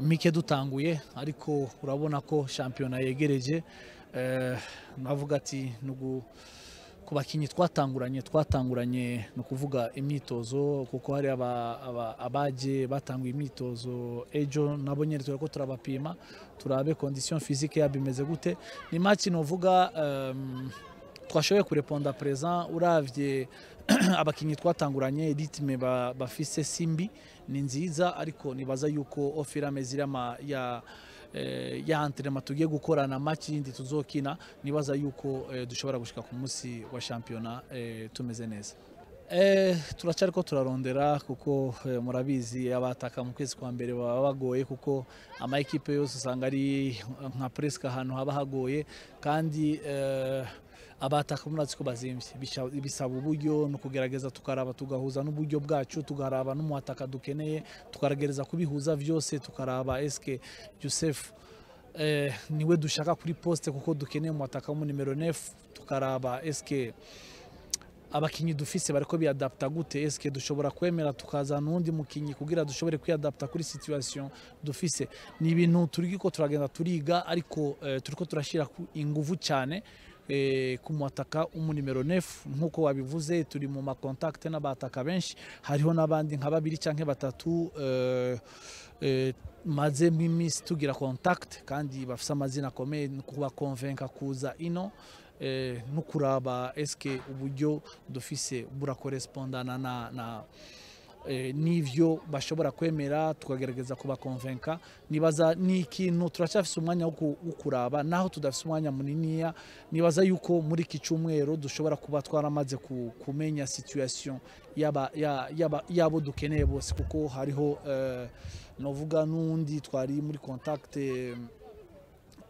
mike dutanguye ariko urabona ko shampiyona yegereje eh, navuga ati nugu ku bakinnyi twatanguranye twatanguranye ni ukuvuga imyitozo kuko hari aba- aba- abaje batanguye imyitozo ejo nabo nyine turi ko turabapima turabe kondisiyo fizike yabo imeze gute ni maki novuga em, twashoboye kureponda perezida urabye abakinnyi twatanguranye ritime ba- bafise simbi ni nziza ariko nibaza yuko ofirame zirama ya eh, ya antirema tugiye gukora na maki yindi tuzokina nibaza yuko eh, dushobora gushika ku munsi wa shampiyona eh, tumeze neza Eh, turacyari ko turarondera kuko eh, murabizi abataka mu kwezi kwa mbere baba bagoye kuko ama ekipe yose usanga ari nka presque ahantu haba hagoye kandi eh, abataka murazi ko bazimbye Bisha- bisaba uburyo no kugerageza tukaraba tugahuza n'uburyo bwacu tugaraba n'umuhataka dukeneye tukagerageza kubihuza byose tukaraba eske Joseph eh, niwe dushaka kuri poste kuko dukeneye umuhataka mu nimero 9 tukaraba eske abakinnyi dufise bariko biadapta gute eske dushobora kwemera tukazana uwundi mukinnyi kugira dushobore kwiadapta kuri situation dufise ni ibintu turiko turagenda turiga ariko eh, turiko turashira ku- inguvu cyane eh, ku mwataka umu nimero 9 nkuko wabivuze turi mu makontakte n'abataka benshi hariho n'abandi nka babiri canke batatu eh, eh, maze m'iminsi tugira contact kandi bafise amazina akomeye ni kubakonvenka kuza ino eh, no kuraba eske uburyo dufise burakorespondana na, na eh, n'ivyo bashobora kwemera tukagerageza kubakonvenka nibaza ni ikintu turacyafise umwanya wo ku- wo kuraba naho tudafise umwanya muniniya nibaza yuko muri iki cyumweru dushobora kuba twaramaze ku- kumenya situation y'aba- ya- y'aba- y'abo dukeneye bose kuko hariho eh, novuga n'undi twari muri contact eh,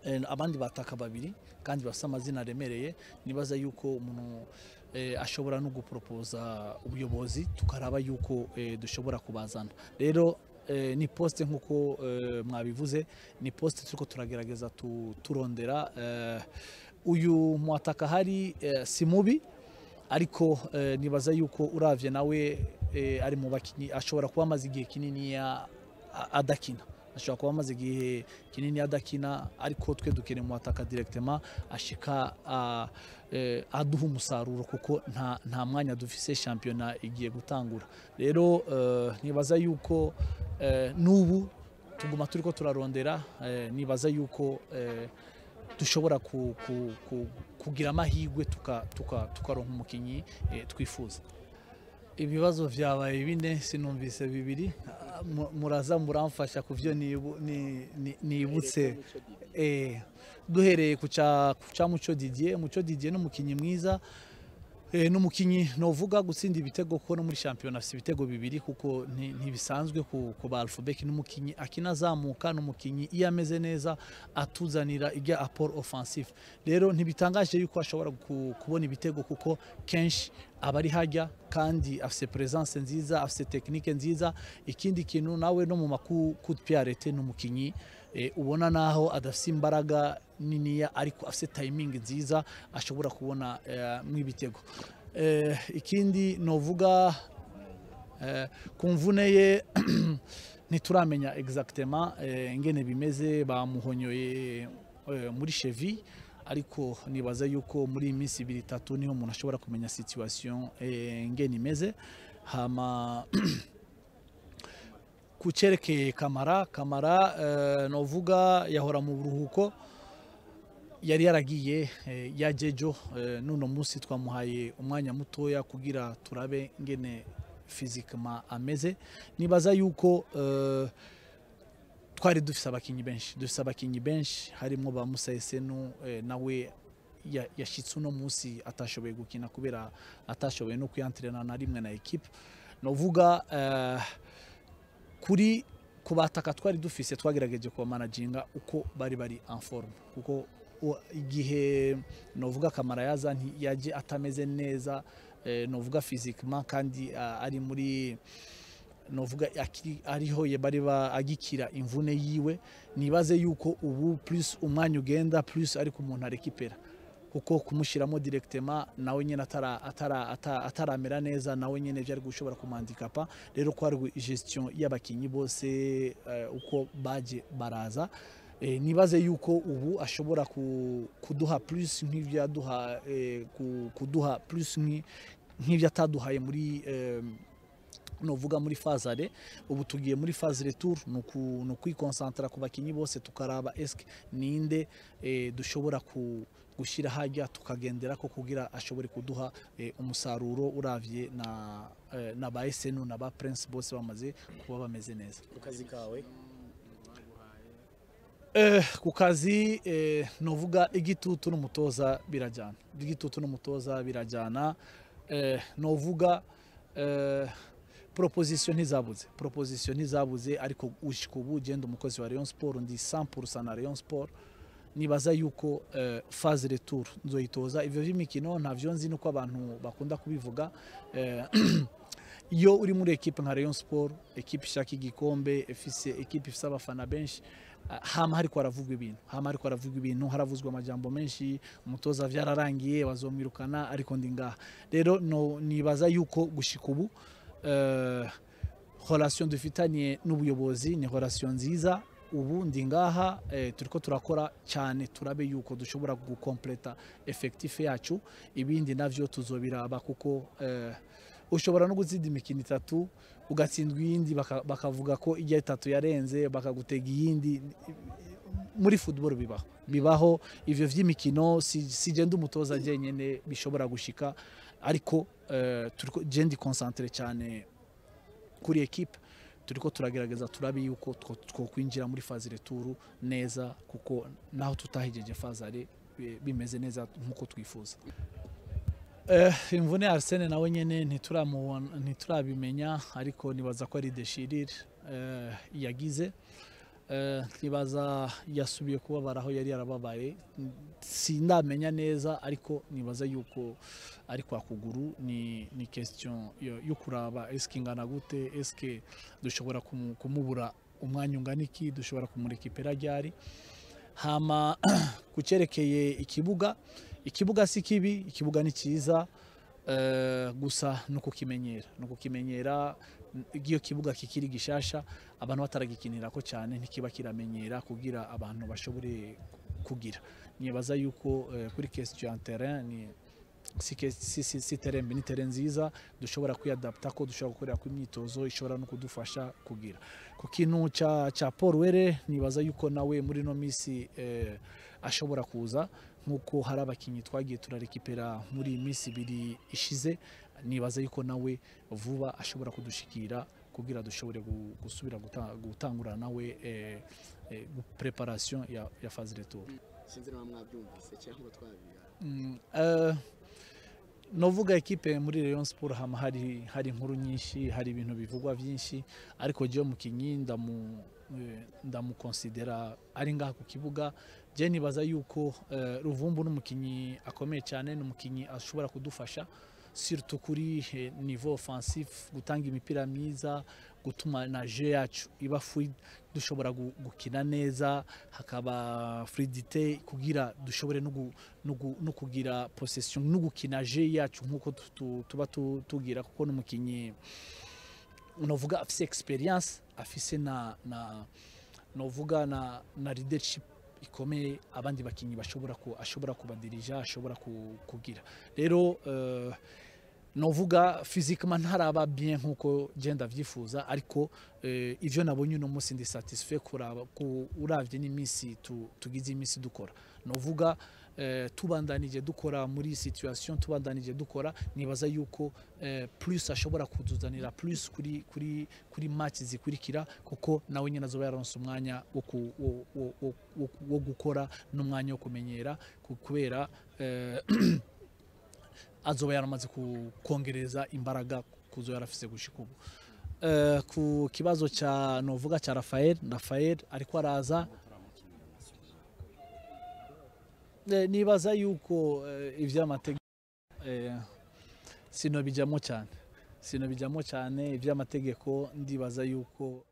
Eh, abandi bataka babiri kandi bafite amazina aremereye nibaza yuko umuntu eh, ashobora no guporopoza ubuyobozi tukaraba yuko eh, dushobora kubazana rero eh, ni poste nk'uko eh, mwabivuze ni poste turiko turagerageza tu- turondera eh, uyu mwataka hari eh, si mubi ariko eh, nibaza yuko uravye nawe eh, ari mu bakinyi ashobora kuba amaze igihe kinini ya- a- adakina ashobora kuba amaze igihe kinini adakina ariko twe dukeneye muhataka directement ashika a- eh, aduha umusaruro kuko nta, nta mwanya dufise shampiyona igiye gutangura rero eh, nibaza yuko eh, n'ubu tuguma turiko turarondera eh, nibaza yuko eh, dushobora ku- ku- ku- kugira amahirwe tuka- tuka- tukaronka umukinnyi eh, twifuza ibibazo byabaye bine sinumvise bibiri Ah, mu- muraza muramfasha ku byo nibu- ni- ni- nibutse Eh, duhereye ku cya ku cya muco didier muco didier ni umukinnyi mwiza Eh, n'umukinnyi novuga gutsinda ibitego kuko no muri shampiyona afite ibitego bibiri kuko nti- ntibisanzwe ku, ku ba Alphobek n'umukinnyi akinazamuka n'umukinnyi iyo ameze neza atuzanira ibya apport offensive rero ntibitangaje yuko ashobora ku- kubona ibitego kuko kenshi aba ari hajya kandi afite presence nziza afite technique nziza ikindi kintu nawe no mu maku coup de pied arrêté n'umukinnyi eh, ubona naho adafite imbaraga niniya ariko afite timing nziza ashobora kubona eh, mw'ibitego Eh, ikindi novuga eh, ku mvune ye ntituramenya exactement eh, ingene bimeze bamuhonyoye eh, muri chevi ariko nibaza yuko muri iyi minsi ibiri itatu niho umuntu ashobora kumenya situation eh, ingene imeze hama ku cyerekeye kamara kamara eh, novuga yahora mu buruhuko yari yaragiye eh, ya jejo eh, n'uno munsi twamuhaye umwanya mutoya kugira turabe ngene fizikama ameze nibaza yuko eh, twari dufise abakinnyi benshi dufise abakinnyi benshi harimo ba Musa Esenu eh, nawe ya- yashitse uno munsi atashoboye gukina kubera atashoboye no kwiyantirana na rimwe na ekipe novuga eh, kuri ku bataka twari dufise twagerageje kubamanaginga uko bari bari en forme kuko u- igihe novuga kamara yaza nti yaje atameze neza eh, novuga physiquement kandi ah, ari muri novuga akiri- ariho ye bari ba- agikira imvune yiwe nibaze yuko ubu plus umwanya ugenda plus ariko umuntu arekipera kuko kumushyiramo directement nawe nyine atara- atara- ata- ataramera neza nawe nyine byari gushobora kumwandikapa rero ko hari gestion y'abakinnyi bose eh, uko baje baraza Eh, nibaze yuko ubu ashobora ku- kuduha plus nk'ibyo yaduha eh, ku- kuduha plus nk'i- nk'ibyo ataduhaye muri eh, novuga muri fazare ubu tugiye muri faze retour ni uku- ni ukwikonsantra ku bakinnyi bose tukaraba eske ninde eh, dushobora ku gushyira hajya tukagendera ko kugira ashobore kuduha eh, umusaruro uravye na, eh, na ba esenu na ba prince bose bamaze kuba bameze neza ku kazi kawe Eh, ku kazi eh, novuga igitutu n'umutoza birajyana igitutu n'umutoza birajyana eh, novuga eh, proposition ntizabuze proposition ntizabuze ariko ushika ubu genda umukozi wa Rayon Sport ndi 100% na Rayon Sport nibaza yuko eh, phase retour nzoyitoza ivyo vy'imikino ntavyo nzi nuko abantu bakunda kubivuga eh, iyo uri muri ekipe nka Rayon Sport ekipe ishaka igikombe ifise ekipe ifise abafana benshi ah, hama hariko haravugwa ibintu hama hariko haravugwa ibintu haravuzwa amajambo menshi umutoza vyararangiye bazomwirukana ariko ndi ngaha rero no, nibaza yuko gushika ubu eh, relation dufitanye n'ubuyobozi ni relation nziza ubu ndi ngaha eh, turiko turakora cyane turabe yuko dushobora gukompleta effectif yacu ibindi navyo tuzobiraba kuko eh, ushobora no gutsinda imikino itatu ugatsindwa iyindi baka- bakavuga ko ijya itatu yarenze bakagutega iyindi muri football bibaho bibaho ivyo vy'imikino si, si genda umutoza njyenyene bishobora gushika ariko eh, turiko jendi concentre cyane kuri ekipe turiko turagerageza turabe yuko two- twokwinjira muri faze returu neza kuko naho tutahigeje fazare bi- bimeze neza nk'uko twifuza Eh, imvune ya Arsene nawe nyene ntituramubona ntiturabimenya ariko nibaza ko ari deshirire eh, yagize eh, nibaza yasubiye kubabara aho yari yarababaye N- sindamenya neza ariko nibaza yuko ari kwa kuguru ni, ni question yo, yo kuraba eske ingana gute eske dushobora kumu, kumubura umwanya ungana iki dushobora kumurekipera ryari hama ku cyerekeye ikibuga ikibuga si kibi ikibuga ni cyiza eh, gusa ni ukukimenyera ni ukukimenyera n- iyo kibuga kikiri gishasha abantu bataragikinirako cyane ntikiba kiramenyera kugira abantu bashobore kugira nibaza yuko eh, kuri question ya terrain ni si ke- si- si- si tere mbi ni tere nziza dushobora kwiyadapta ko dushobora gukorera ku imyitozo ishobora no kudufasha kugira ku kintu cya cya paul were nibaza yuko nawe muri ino minsi eh, ashobora kuza nk'uko hari abakinnyi twagiye turarekipera muri iyi minsi ibiri ishize nibaza yuko nawe vuba ashobora kudushikira kugira dushobore gu- gusubira guta- gutangura nawe eh, eh, preparation ya, ya phase retour sinzi niba mwabyumvise cyangwa twabigaye Mm, eh, novuga ekipe muri Rayon Sport hama hari hari inkuru nyinshi hari ibintu bivugwa byinshi ariko jewe mukinyi ndamu eh, ndamukonsidera ari ngaha ku kibuga je nibaza yuko eh, Ruvumbu n'umukinyi akomeye cyane n'umukinyi ashobora kudufasha surtout kuri eh, niveau offensif gutanga imipira myiza gutuma na jeu yacu iba fluide dushobora gu- gukina neza hakaba fluidité kugira dushobore no gu- no gu- no kugira possession no gukina jeu yacu nkuko tu- tu- tuba tu- tugira kuko n'umukinyi novuga afise experience afise na na novuga na na leadership ikomeye abandi bakinyi bashobora ku ashobora kubadirija ashobora ku- kugira rero eh, novuga fizikama ntaraba bien nkuko genda vyifuza ariko eh, ivyo nabonye uno munsi ndi satisfait kuraba ku uravye n'iminsi tu- tugize iminsi dukora novuga eh, tubandanije dukora muri iyi situation tubandanije dukora nibaza yuko eh, plus ashobora kutuzanira plus kuri kuri kuri match zikurikira kuko nawe nyine azoba yaronse umwanya wo ku- wo- wo- wo- wo- wo gukora n'umwanya wo kumenyera ku- kubera eh, azoba yaramaze ku- kongereza imbaraga kuzo yarafise gushika ubu Eh, ku kibazo cya novuga cya rafael rafael ariko araza Eh, nibaza yuko eh, ivy'amategeko eh, sinobijamo cyane sinobijamo cyane iby'amategeko ndibaza yuko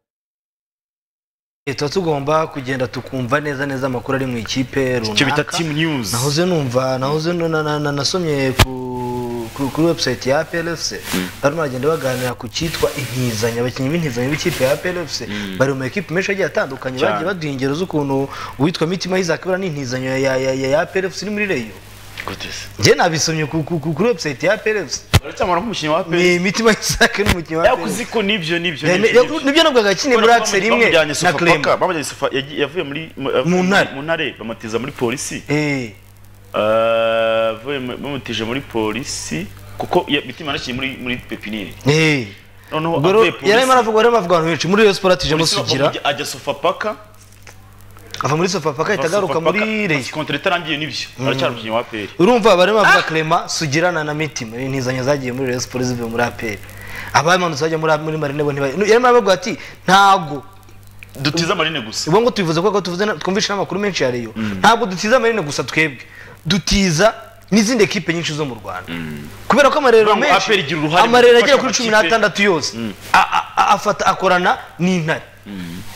Eh, tuba tugomba kugenda tukumva neza neza amakuru ari mu ikipe icyo bita runaka team news nahoze numva nahoze nu- na- na- na- nasomye ku- ku- kuri website ya plfc barimo baragenda baganira ku cyitwa intizanyo abakinnyi b'intizanyo b'ikipe ya plfc bari mu ekipe menshi agiye atandukanye Cyane. bagiye baduha ingero z'ukuntu uwitwa mitima isaac buriya ni intizanyo ya ya- ya- ya plfc iri muri reyo gute se njye nabisomye ku- ku- ku- kuri website ya plfc uracyamara nk'umukinnyi wa pe ni mitima isaac n'umukinnyi wa plfc yakuze ko nibyo nibyo Ne- ne- nibyo, nibyo. nibyo nabwo agakine muri akiseri imwe bamujyanye na Sofapaka, clement bamujyanye Sofa- yagiye- yavuye muri Mu ntare. mu ntare bamutiza muri polisi Eh. Eh, avuye mu- bamutije muri polisi kuko ya- mitima yaraciye muri muri pepiniyeri Eh. noneho ubwo rero avuye polisi yari arimo aravuga arimo aravuga abantu benshi muri Rayon Sport atije polisi musugira bakamujya- ajya sofapaka ava muri Sofapaka ahita agaruka muri Rayon kontra itarangiye nibyo aracyari umukinnyi wa peri urumva barimo bavuga Clement sugira na na mitima intizanyo zagiye muri Rayon Sport zivuye muri APR abamanutse bajya muri muri Marine bo ntibaye yari arimo aravuga ati ntago dutize amarine gusa ubwo ngo tubivuze kuko tuvuze na- twumvishe n'amakuru menshi ya Rayon ntabwo dutiza Marine gusa twebwe dutiza n'izindi ekipe nyinshi zo mu Rwanda kubera ko amarero Urumva ngo menshi APR igira uruhare mu amarero agera gufasha kuri cumi amakipe- n'atandatu yose a- a- a- afata akorana n'intare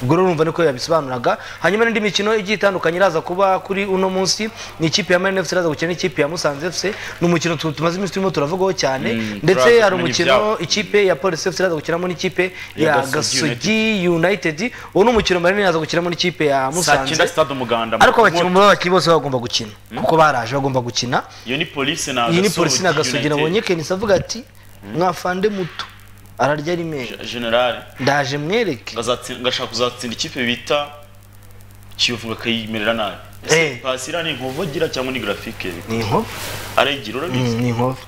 ubwo rero urumva niko yabisobanuraga hanyuma n'indi mikino igiye itandukanye iraza kuba kuri uno munsi ni ikipe ya Marine FC iraza gukina n'ikipe ya Musanze FC ni umukino tu- tumaze iminsi turimo turavugaho cyane ndetse turaza hari kumenya umukino ibyabo. ikipe ya Police FC iraza gukinamo n'ikipe Ya ya Gasogi Gasogi United uwo ni umukino Marine iraza gukinamo n'ikipe ya saa cyenda Musanze sitade umuganda ariko abakinnyi muri abo bakinnyi bose bagomba gukina kuko baraje bagomba gukina iyo ni polisi na iyi ni Gasogi polisi United. n'agasogi nabonye kenisi avuga ati mwafande muto ararya ari meza Gen- generale ndaje mwereke ngazatsi- ngashaka kuzatsinda ikipe bita kiyovu ngakayimerera nabi Eh. Ese pasira ni inkovu agira cyangwa ni grafike ni inkovu arayigira urabizi Mm, ni inkovu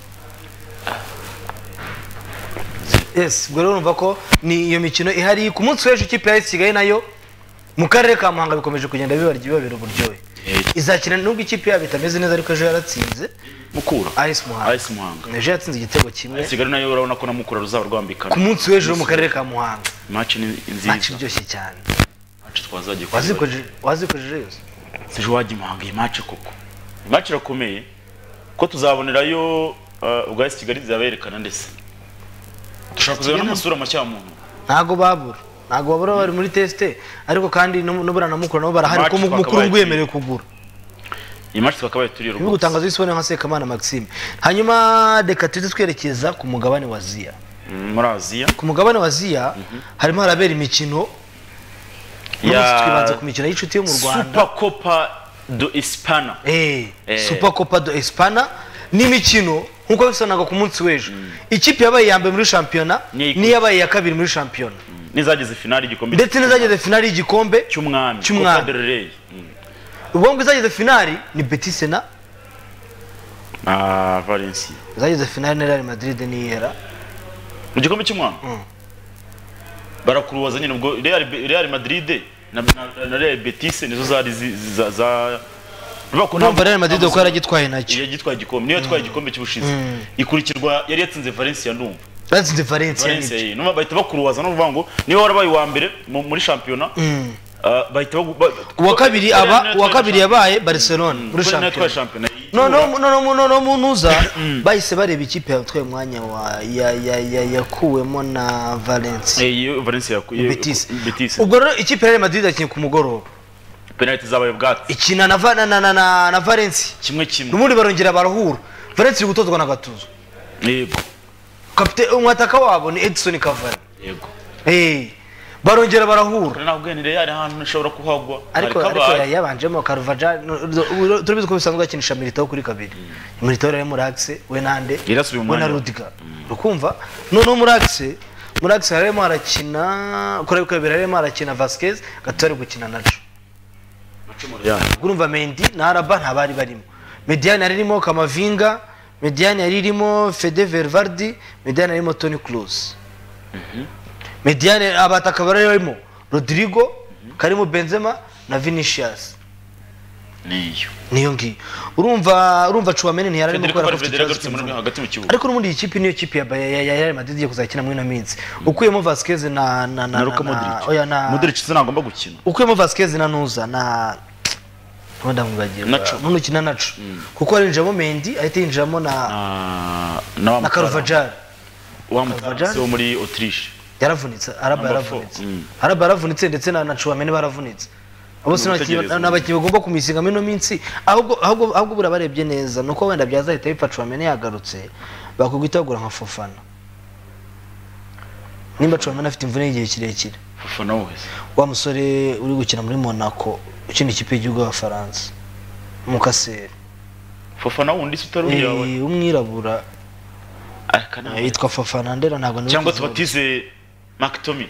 yes ubwo rero urumva ko ni iyo mikino ihari ku munsi w'ejo ikipe ya kigali nayo mu karere ka muhanga bikomeje kugenda bibarya bibabera uburyohe Eh. izakina nubwo ikipe yabo itameze neza ariko ejo yaratsinze mukura ayisi muhanga AS Muhanga. ejo yatsinze igitego kimwe kigali nayo urabona ko na mukura ruzaba rwambikana ku munsi w'ejo wo mu karere ka muhanga maci ni maci nziza iryoshye cyane maci twazagiye kureba wazikojeje wazikojeje yose sije wajya muhanga iyi maci koko iyi maci irakomeye ko tuzabonerayo uh, ubwa AS kigali zaberekana ndetse dushobora kuzabona n'amasura mashya ya muntu ntago babura ntago babura bari muri tesite ariko kandi nu- n'ubura na mukuru nabo barahari March kuko mu- mukuru twakabaye ngo yemerewe kugura iyi maci twakabaye turiyo ibi rwose gutangaza bisibone nka sekamana maxime hanyuma reka tujye twerekeza ku mugabane wa ziya Mm, muri aziya ku mugabane wa ziya harimo harabera imikino uyu munsi twibanze ku mikino y'inshuti yo mu rwanda super copa do espana Eh, Eh. super copa do espana n'imikino nk'uko bisanaga ku munsi w'ejo ikipe yabaye iya mbere muri shampiyona Niyo- n'iyabaye iya kabiri muri shampiyona n'izageze finali igikombe ndetse n'izageze finali y'igikombe cy'umwami cy'umwami. Copa del Rey. Mm. ubwo ngo izageze finali ni beti sena na Valencia izageze finali na real madrid n'iyera mu gikombe cy'umwami barakurubaza nyine ubwo Real Real Madrid na na- na Real Betis nizo zari zi- zi- za za Urumva ko nta- numva real madrid uko yaragitwaye nacyo yagitwaye igikombe niyo yatwaye igikombe cy'ubushize ikurikirwa yari yatsinze Valencia numva batsinze valencia Valencia n'ibyo iyi numva bahita bakurubaza no kuvuga ngo niba warabaye uwa mbere mu- muri shampiyona ah, bahita bagu- ba- uwa kabiri aba Niyo uwa kabiri yatwaye yabaye barcelona muri shampiyona. Niyo yatwaye shampiyona shampiyona noneho noneho noneho munuza bahise bareba ikipe yatwaye umwanya wa ya- ya- ya- yakuwemo na valencia Eh, iyo Valencia yakuye betis Betis ubwo rero ikipe ya real madrid yakinnye ku mugoroba penalty zabaye ubwatsi ikina na Va- na na na na, na valencia kimwe kimwe n'ubundi barongera barahura valencia iri gutozwa na gatuzo yego kapite umwataka wabo ni edison cavani yego Eh, barongera barahura Kure ntabwo ni Real ahantu ushobora kuhagwa ariko Hari ariko kabaye. yari yabanjemo karuvajani turabizi ko bisanzwe akinisha militaho kuri kabiri militaho rero muri akise we nande Yarasubiye mu we na mwanya we. rudiga ukumva noneho muri akise muri akise harimo harakina kuri kabiri harimo harakina vasikezi gato ari gukina naco urumva mendi na araba ntabari barimo mediyani yari irimo kamavinga mediyani yari irimo fede verivardi mediyani yari irimo toni kuruzi mediyani abataka bari barimo rodirigo karimo benzema na vinicius niyo niyo ngiyo urumva urumva cuwameni ntiyari arimo Federico gukora afite Valverde ikibazo yagarutse muri cy'imvune. hagati mu kibuga ariko n'ubundi iyi kipe niyo kipe ya ya- ya- ya Real Madrid igiye kuzakina muri ino minsi ukuyemo Vasquez na na na na Luka Modric oya na Modric se nagomba gukina ukuyemo Vasquez na Nuza na wenda mwibagirwa Nacho. n'ukina Nacho kuko harinjiramo Mendy ahita yinjiramo na Ah, na wa na Carvajal wa Carvajal. Mutarasi wo muri Autriche yaravunitse araba Number four. yaravunitse Mm. araba yaravunitse ndetse na na Chouameni baravunitse abo Ni sinabakinnyi ugutegereza. n'abakinnyi bagomba kumisingamo ino minsi ahubwo ahubwo ahubwo buriya barebye neza nuko wenda byazahita bipfa Chouameni yagarutse bakuguhita bagura nka Fofana nimba Chouameni afite imvune y'igihe kirekire Fofana wese wa musore uri gukina muri Monaco ukina ikipe y'igihugu y'Abafaransa Mukaseri Fofana wundi se utari Eh, uyawe umwirabura ariko nawe yitwa Fofana ndera ntabwo niwe cyangwa ukizaho. tubatize Mark Tommy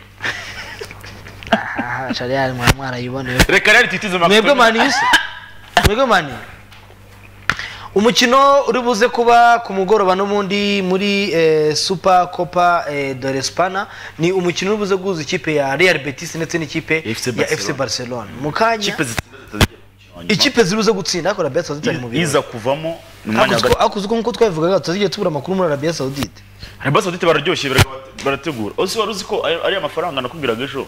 aha Charles mwari mwarayiboneye reka rero titize Mark mwebwe Tommy mani se mwebwe mani umukino uri buze kuba ku mugoroba n'ubundi muri eh, super copa eh, de l'espana ni umukino uri buze guhuza ikipe ya real betis ndetse n'ikipe FC ya Barcelona. fc barcelona mu kanya ikipe zitsinda zitazigera mu mukino wa nyuma. ikipe ziri buze gutsinda ariko arabia saudite ari mu birori iza kuvamo ni umwanya wa Hakuzi gatatu ko- hakuzi ko nk'uko twabivugaga tutazigiye tubura amakuru muri arabia saudite Arabia Saudite bararyoshye bara- barategura. Ose wari uzi ko ari ari amafaranga nakubwiraga ejo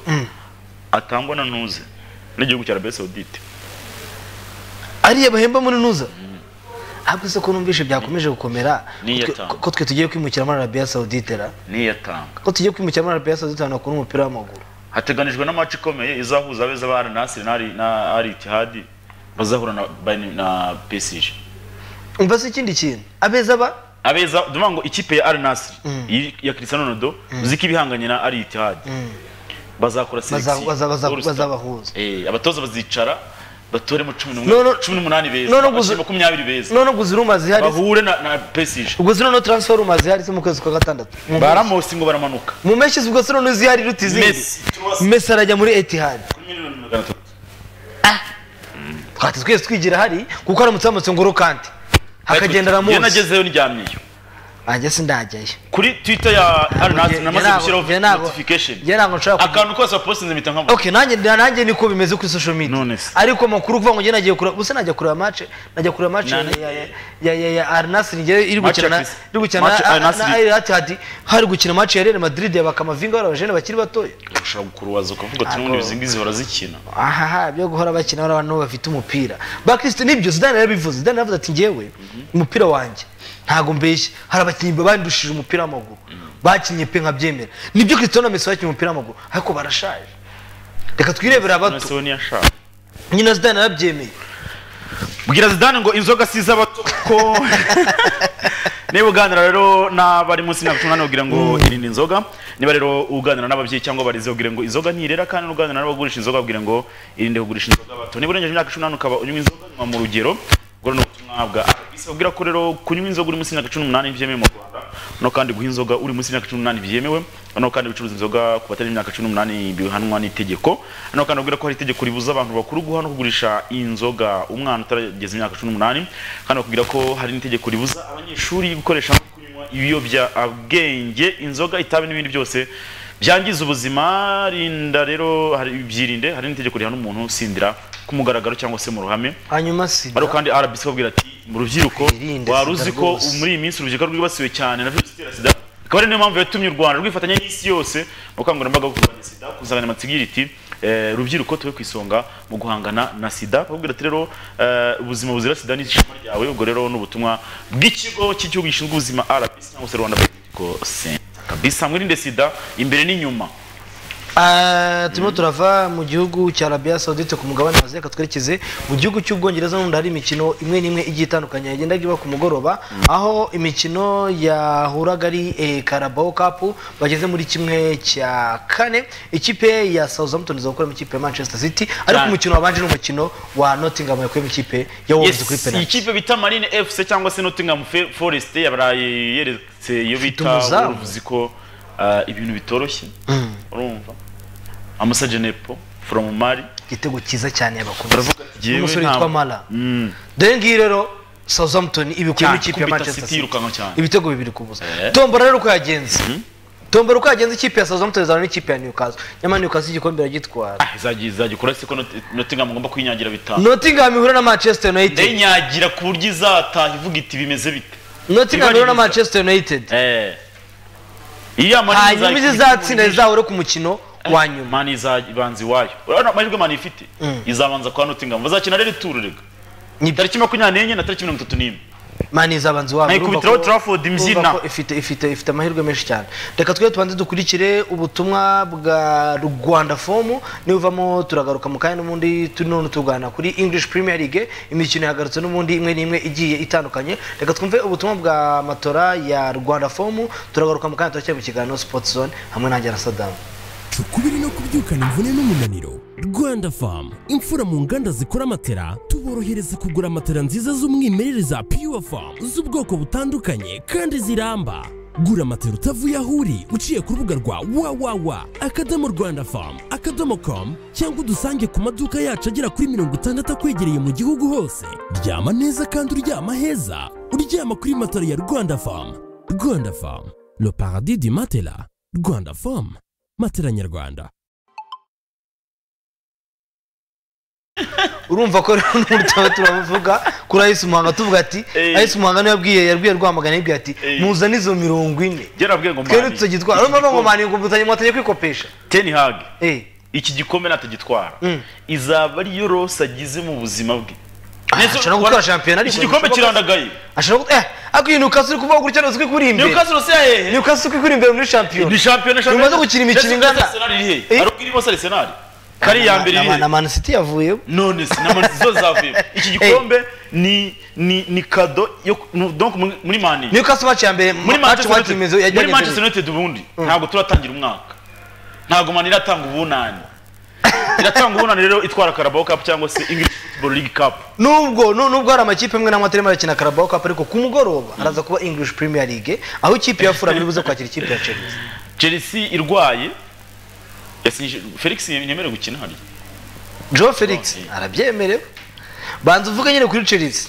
atangwa na Nuze n'igihugu cya Arabia Saudite. ariya bahemba muri nuza ahubwo se ko numvishe byakomeje gukomera Ni ko twe- iyatanga. ko twe tugiye kwimukira muri arabia saudite ra Niyo yatanga. ko tugiye kwimukira muri arabia saudite ahantu hakora umupira w'amaguru Hateganijwe na match ikomeye izahuza abeza ba Al Nassr na Al- na Al Ittihad bazahura na Bayern- na PSG. umva se ikindi kintu abeza ba Abeza ndumva ngo ikipe ya Al Nassr iyi- ya Cristiano Ronaldo uzi ko ibihanganye na Al Ittihad. Bazakora baza- selection. baza- baza- All star. bazabahuza Eh abatoza bazicara batoremo 11 No, no. 18 beza. No, no, gusa- 20 beza. none guzi ruma zihari Bahure na na PSG. ubwo zino no transfer ruma zihari se mu kwezi kwa gatandatu Mu mpeshyi- baramusi ngo baramanuka mu mpeshyi ubwo zino no zihari ruti izindi Messi. mesi arajya muri etihad kuri miliyoni magana atatu twahita twese twigira hari kuko aramutse yamutse ngo rukanti hakagendera iyo munsi nagezeyo ndyamyeyo nanjye sinajyayo kuri twitter ya arinati namaze ntabwo- gushyiraho njye ntabwo- notification njye ntabwo nshobora kugira- akantu kose wapostinze mpita nkabona Okay, nanjye nanjye niko bimeze kuri social media. None se. Ariko makuru kuvuga ngo njye nagiye kureba, buse najya kureba match, najya kureba match ya Nani? ya- ya ya ya Al Nassr njye iri Match gukina na ya Chris- iri gukina match ya Al na Nassr. na Al Ittihad, hari gukina match ya Real Madrid ya Bakamavinga bari abajene bakiri batoya. ushobora kurubaza ukavuga ati n'ubundi izi ngizi barazikina Aha ha byo guhora bakina bari abantu bafite umupira. Bakristo nibyo Zidane yarabivuze. Zidane yavuze ati njyewe umupira wanjye ntago mbeshye hari abakinnyi bandushije umupira w'amaguru bakinnye pe nkabyemera nibyo Cristiano na Messi bakinnye umupira w'amaguru ariko barashaje reka twirebera abato none niyo ashaka nyina Zidane yarabyemeye bwira zidane ngo inzoga si iz'abato ko niba uganira rero n'abari munsi y'imyaka cumi n'umunani ubwire ngo irinde inzoga niba rero uganira n'ababyeyi cyangwa abarezi ubwire ngo inzoga ntirera kandi n'uganira n'abagurisha inzoga ubwire ngo irinde kugurisha inzoga abato niba urengeje imyaka cumi n'umunani ukaba unywa inzoga nywa mu rugero ubwo ni ubutumwa bwa RBC babwira ko rero kunywa inzoga uri munsi y'imyaka cumi n'umunani byemewe mu rwanda no kandi guha inzoga uri munsi y'imyaka cumi n'umunani byemewe no kandi gucuruza inzoga ku batari imyaka cumi n'umunani bihanwa n'itegeko no kandi babwira ko hari itegeko ribuza abantu bakuru guha no kugurisha inzoga umwana utarageza imyaka cumi n'umunani kandi bakubwira ko hari n'itegeko ribuza abanyeshuri gukoresha no kunywa ibiyobyabwenge inzoga itabi n'ibindi byose byangiza ubuzima rinda rero hari byirinde hari n'itegeko rihana umuntu sindira ku mugaragaro cyangwa se mu ruhame hanyuma sida ariko kandi RBC babwira ati mu rubyiruko Twirinde wari sida uzi ko rwose." muri iyi minsi urubyiruko rwibasiwe cyane na virusi itera sida akaba ari niyo mpamvu yatumye u Rwanda rwifatanya n'isi yose mu bukangurambaga bwo kurwanya sida ku nsanganyamatsiko igira iti eh, rubyiruko tube ku isonga mu guhangana na sida babwira ati rero eh, ubuzima buzira sida ni ishema ryawe ubwo rero ni ubutumwa bw'ikigo cy'igihugu gishinzwe ubuzima RBC cyangwa se Rwanda Political Center kabisa mwirinde sida imbere n'inyuma Ah, turimo turava mu gihugu cya Arabia Saudite ku mugabane wa Aziya katwerekeze mu gihugu cy'Ubwongereza n'ubundi hari imikino imwe n'imwe igiye itandukanye yagendaga iba ku mugoroba aho imikino yahuraga ari eh, Carabao Cup bageze muri kimwe cya kane ikipe ya Southampton iza gukora mu ikipe ya Manchester City ariko Cyane. umukino wabanje ni umukino wa Nottingham yakuye mu ikipe ya Wolves Yes, kuri penalty ikipe bita marine fc cyangwa se nottingham Fe- forest yabaraye yeretse iyo bita umuzamu. wolves ko ah, ibintu bitoroshye urumva amasaje nepo from mali igitego cyiza cyane yabakunze baravuga ati, "Jyewe Umusore ntabwo- witwa Mala. Mm. dore ngiyi rero Southampton ibikuyemo Cyane, ikipe ya ikubita Manchester City City yirukanka cyane. ibitego bibiri ku busa Eh. tombora rero uko yagenze tombora uko yagenze ikipe ya Southampton izana n'ikipe ya Newcastle nyamara Newcastle igikombe iragitwara Ah, izajya izajya ukora se ko Not- nottingham ngomba kwinyagira bitanu Nottingham ihura na Manchester United ndayinyagira ku buryo izataha ivuga iti bimeze bite Nottingham ihura na Ibaririza. Manchester United eh iya Mani hanyuma izajya- izizatsinda zizahure ku mukino wa nyuma mani izabanza iwayo urabona amahirwe mani ifite izabanza kwa nottingham bazakina rero ituru rega Ni- tariki makumyabiri n'enye na tariki mirongo itatu n'imwe mani izabanza iwabo urumva Nayikubitiraho ko- Trafford imbyina. urumva ko ifite ifite ifite amahirwe menshi cyane reka twe tubanze dukurikire ubutumwa bwa Rwanda fomu nibuvamo turagaruka mu kanya n'ubundi turi none tugana kuri English Premier League imikino yagarutse n'ubundi imwe n'imwe igiye itandukanye reka twumve ubutumwa bwa matora ya Rwanda fomu turagaruka mu kanya turacyari mu kiganiro Sports Zone hamwe nanjye na Sadamu ukubiri no kubyukana imvune n'umunaniro rwanda famu imfura mu nganda zikora amatera tuborohereza kugura amatera nziza z'umwimerere za pure famu z'ubwoko butandukanye kandi ziramba gura amatera utavuye aho uri uciye ku rubuga rwa wawawa akadomo rwanda famu akadomo komu cyangwa udusange ku maduka yacu agera kuri mirongo itandatu akwegereye mu gihugu hose ryama neza kandi uryama heza uryama kuri matera ya rwanda famu rwanda famu le paradis du matela rwanda famu matela nyarwanda urumva ko rero n'uburyo tuba turavuga kuri Ayisi Muhanga tuvuga ati Eh. Ayisi Muhanga niwe yabwiye yabwiye Rwamagana yabwiye ati Eh. muzane izo mirongo ine byaravubwiye ngo twebwe mani tutagitwara urumva ngo mani ngo mutanye mwatangiye kwikopesha teni hage eh iki gikombe natagitwara Mm. izaba ariyo rose agize mu buzima bwe Ah, Nezo- ashobora gutwara shampiyona ariko iki gikombe ntibishoboka. kirandagaye ashobora guta eh ariko iyi Newcastle uri kuvuga gutya nuzwi kuri imbere newcastle rose yahehe Newcastle uri kuri imbere muri shampiyona ni shampiyona Nyuma shampiyona zo gukina imikino Ndetse ingana- Arsenal iri hehe? Eh? ari ubwira bose arisenali kari iya mbere Na- iri na- hehe? na Man City yavuyeho none se na zo zavuyemo iki gikombe ni ni ni kado yo no- donc muri- muri mani Newcastle match ya mbere muri match Manchester white United imezo yajyanye muri Manchester United ubundi ntabwo turatangira umwaka ntabwo mani iratanga ubunani iratanga ubunani rero itwara Carabao Cup cyangwa se English Football League Cup nubwo nu- nubwo hari amakipe amwe n'amwe atarimo arakina Carabao Cup ariko ku mugoroba haraza kuba English Premier League aho ikipe ya Fulham iri buze kwakira ikipe ya Chelsea Chelsea irwaye yasinye Felix nyemerewe gukina hariya Joe Felix arabyemerewe banza uvuge nyine kuri Chelsea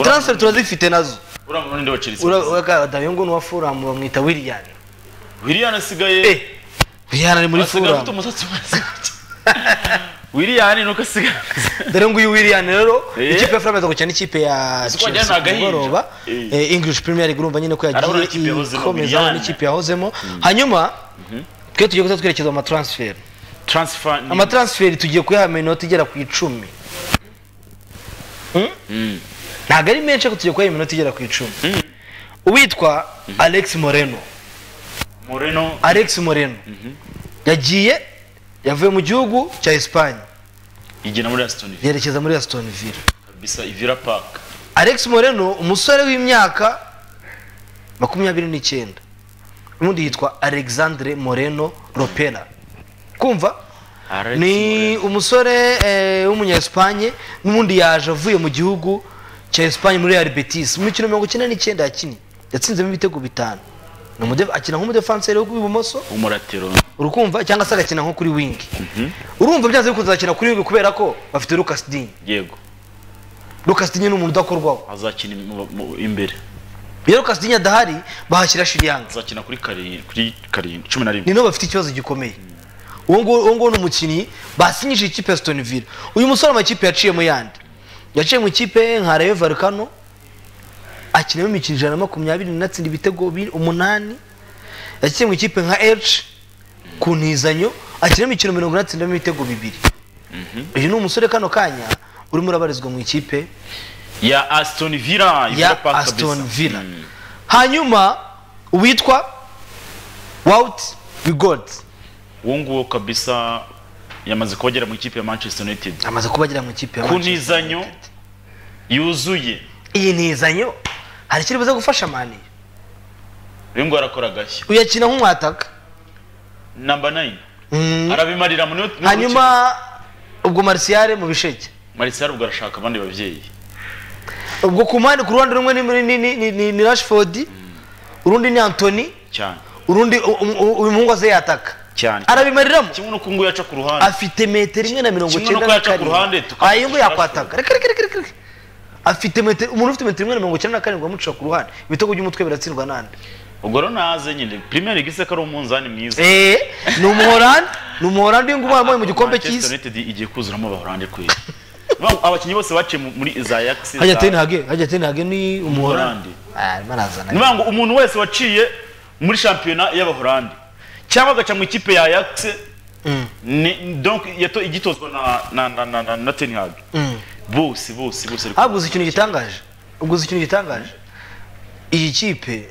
transfer turazifite nazo urabona ninde wa Chelsea uragadayo ngo ni uwa Fulham bamwita William Willian asigaye eh William ari muri asigaye afite Fulham umusatsi wose Willian nuko asigaye dore ngo uyu William rero Eh. ikipe ya Fulham iza gukina n'ikipe ya Uzi ko wagira Chelsea ni ku agahinja. mugoroba Eh. Eh, English Premier League urumva nyine ko Arabona yagiye n'ikipe yahozemo, ikomeza Willian. n'ikipe yahozemo hanyuma twe tugiye guhita twerekeza mu matransfer transfer ni- amatransferi tugiye kuyahamya inoti igera ku icumi Hmm? ntabwo ari menshi ariko tugiye kuyahamya inoti igera ku icumi uwitwa alex moreno Moreno alex moreno yagiye yavuye mu gihugu cya esipanye igena muri Aston Villa yerekeza muri aston villa kabisa Villa Park alex moreno umusore w'imyaka makumyabiri n'icyenda ubundi yitwa alexandre moreno ropera kumva Alex ni umusore eh, w'umunya-Espagne n'ubundi yaje avuye mu gihugu cya esipanye muri real betis mu mikino mirongo icyenda n'icyenda yakinnye yatsinzemo ibitego bitanu Ni umude- akina nk'umudefanseri wo w'ibumoso umuratiro urukumva cyangwa se agakina nko kuri wingi urumva byanze bikunze agakina kuri wingi kubera ko bafite lucas dinye yego lucas dinye ni umuntu udakorwaho azakina mu- mu- imbere iyo lucas dinye adahari bahashyira shiriyanga azakina kuri karindwi kuri karindwi cumi na rimwe ni nabo bafite ikibazo gikomeye uwo nguwo uwo nguwo ni umukinnyi basinyije ikipe ya Aston Villa uyu musore amakipe yaciyemo yandi yaciye mu ikipe nka Rayo Vallecano akinamo imikino ijana na makumyabiri inatsinda ibitego bi- umunani yaciye mu ikipe nka Elche ku ntizanyo akinamo imikino mirongo inatsindamo ibitego bibiri uyu ni umusore kano kanya urimo urabarizwa mu ikipe ya asitoni vila ya Aston Villa hanyuma uwitwa Wout Bigold uwo nguwo kabisa yamaze kubagera mu ikipe ya manchester united amaze kuba agera mu ikipe ya ku Manchester ntizanyo United. yuzuye iyi ntizanyo hari ikiri buze gufasha mani uyu nguwo arakora agashya uyakina nk'umwataka namba nayini Mm. arabimarira mu niyo hanyuma ubwo marisiyare mu bisheke marisiyari ubwo arashaka abandi babyeyi ubwo ku mpande ku ruhande rumwe ni, ni, ni, ni, ni, ni rashford urundi ni antoni cyane urundi u- u- u- uyu muhungu aze yataka cyane arabimariramo kimwe n'uko nguwo yaca ku ruhande afite metero imwe na mirongo Kimwe cyenda n'uko na yaca ku ruhande, karindwi tukamuca ayo ngo yakwataka reka reka reka reka reka afite metero umuntu ufite metero imwe na mirongo cyenda na karindwi amuca ku ruhande ibitego by'umutwe biratsindwa nande ubwo rero naze nyine premier league se ko ari umunzani mwiza eh ni umuhorandi ni umuhorandi w'ingubu wambaye mu gikombe Manchester cy'isi United igiye kuzuramo abahorande kweli Ba- abakinnyi bose baciye mu- muri za yakisi hajya tenhage hajya tenhage ni umuhorandi Umuholandi. arimo arazana nivuga ngo umuntu wese waciye muri shampiyona y'abahorande cyangwa agaca mu ikipe ya yakisi ni donc yato igitozwa na na na na, na, na ten hag bose bose bose ariko haguze ikintu gitangaje uguze ikintu gitangaje iyi kipe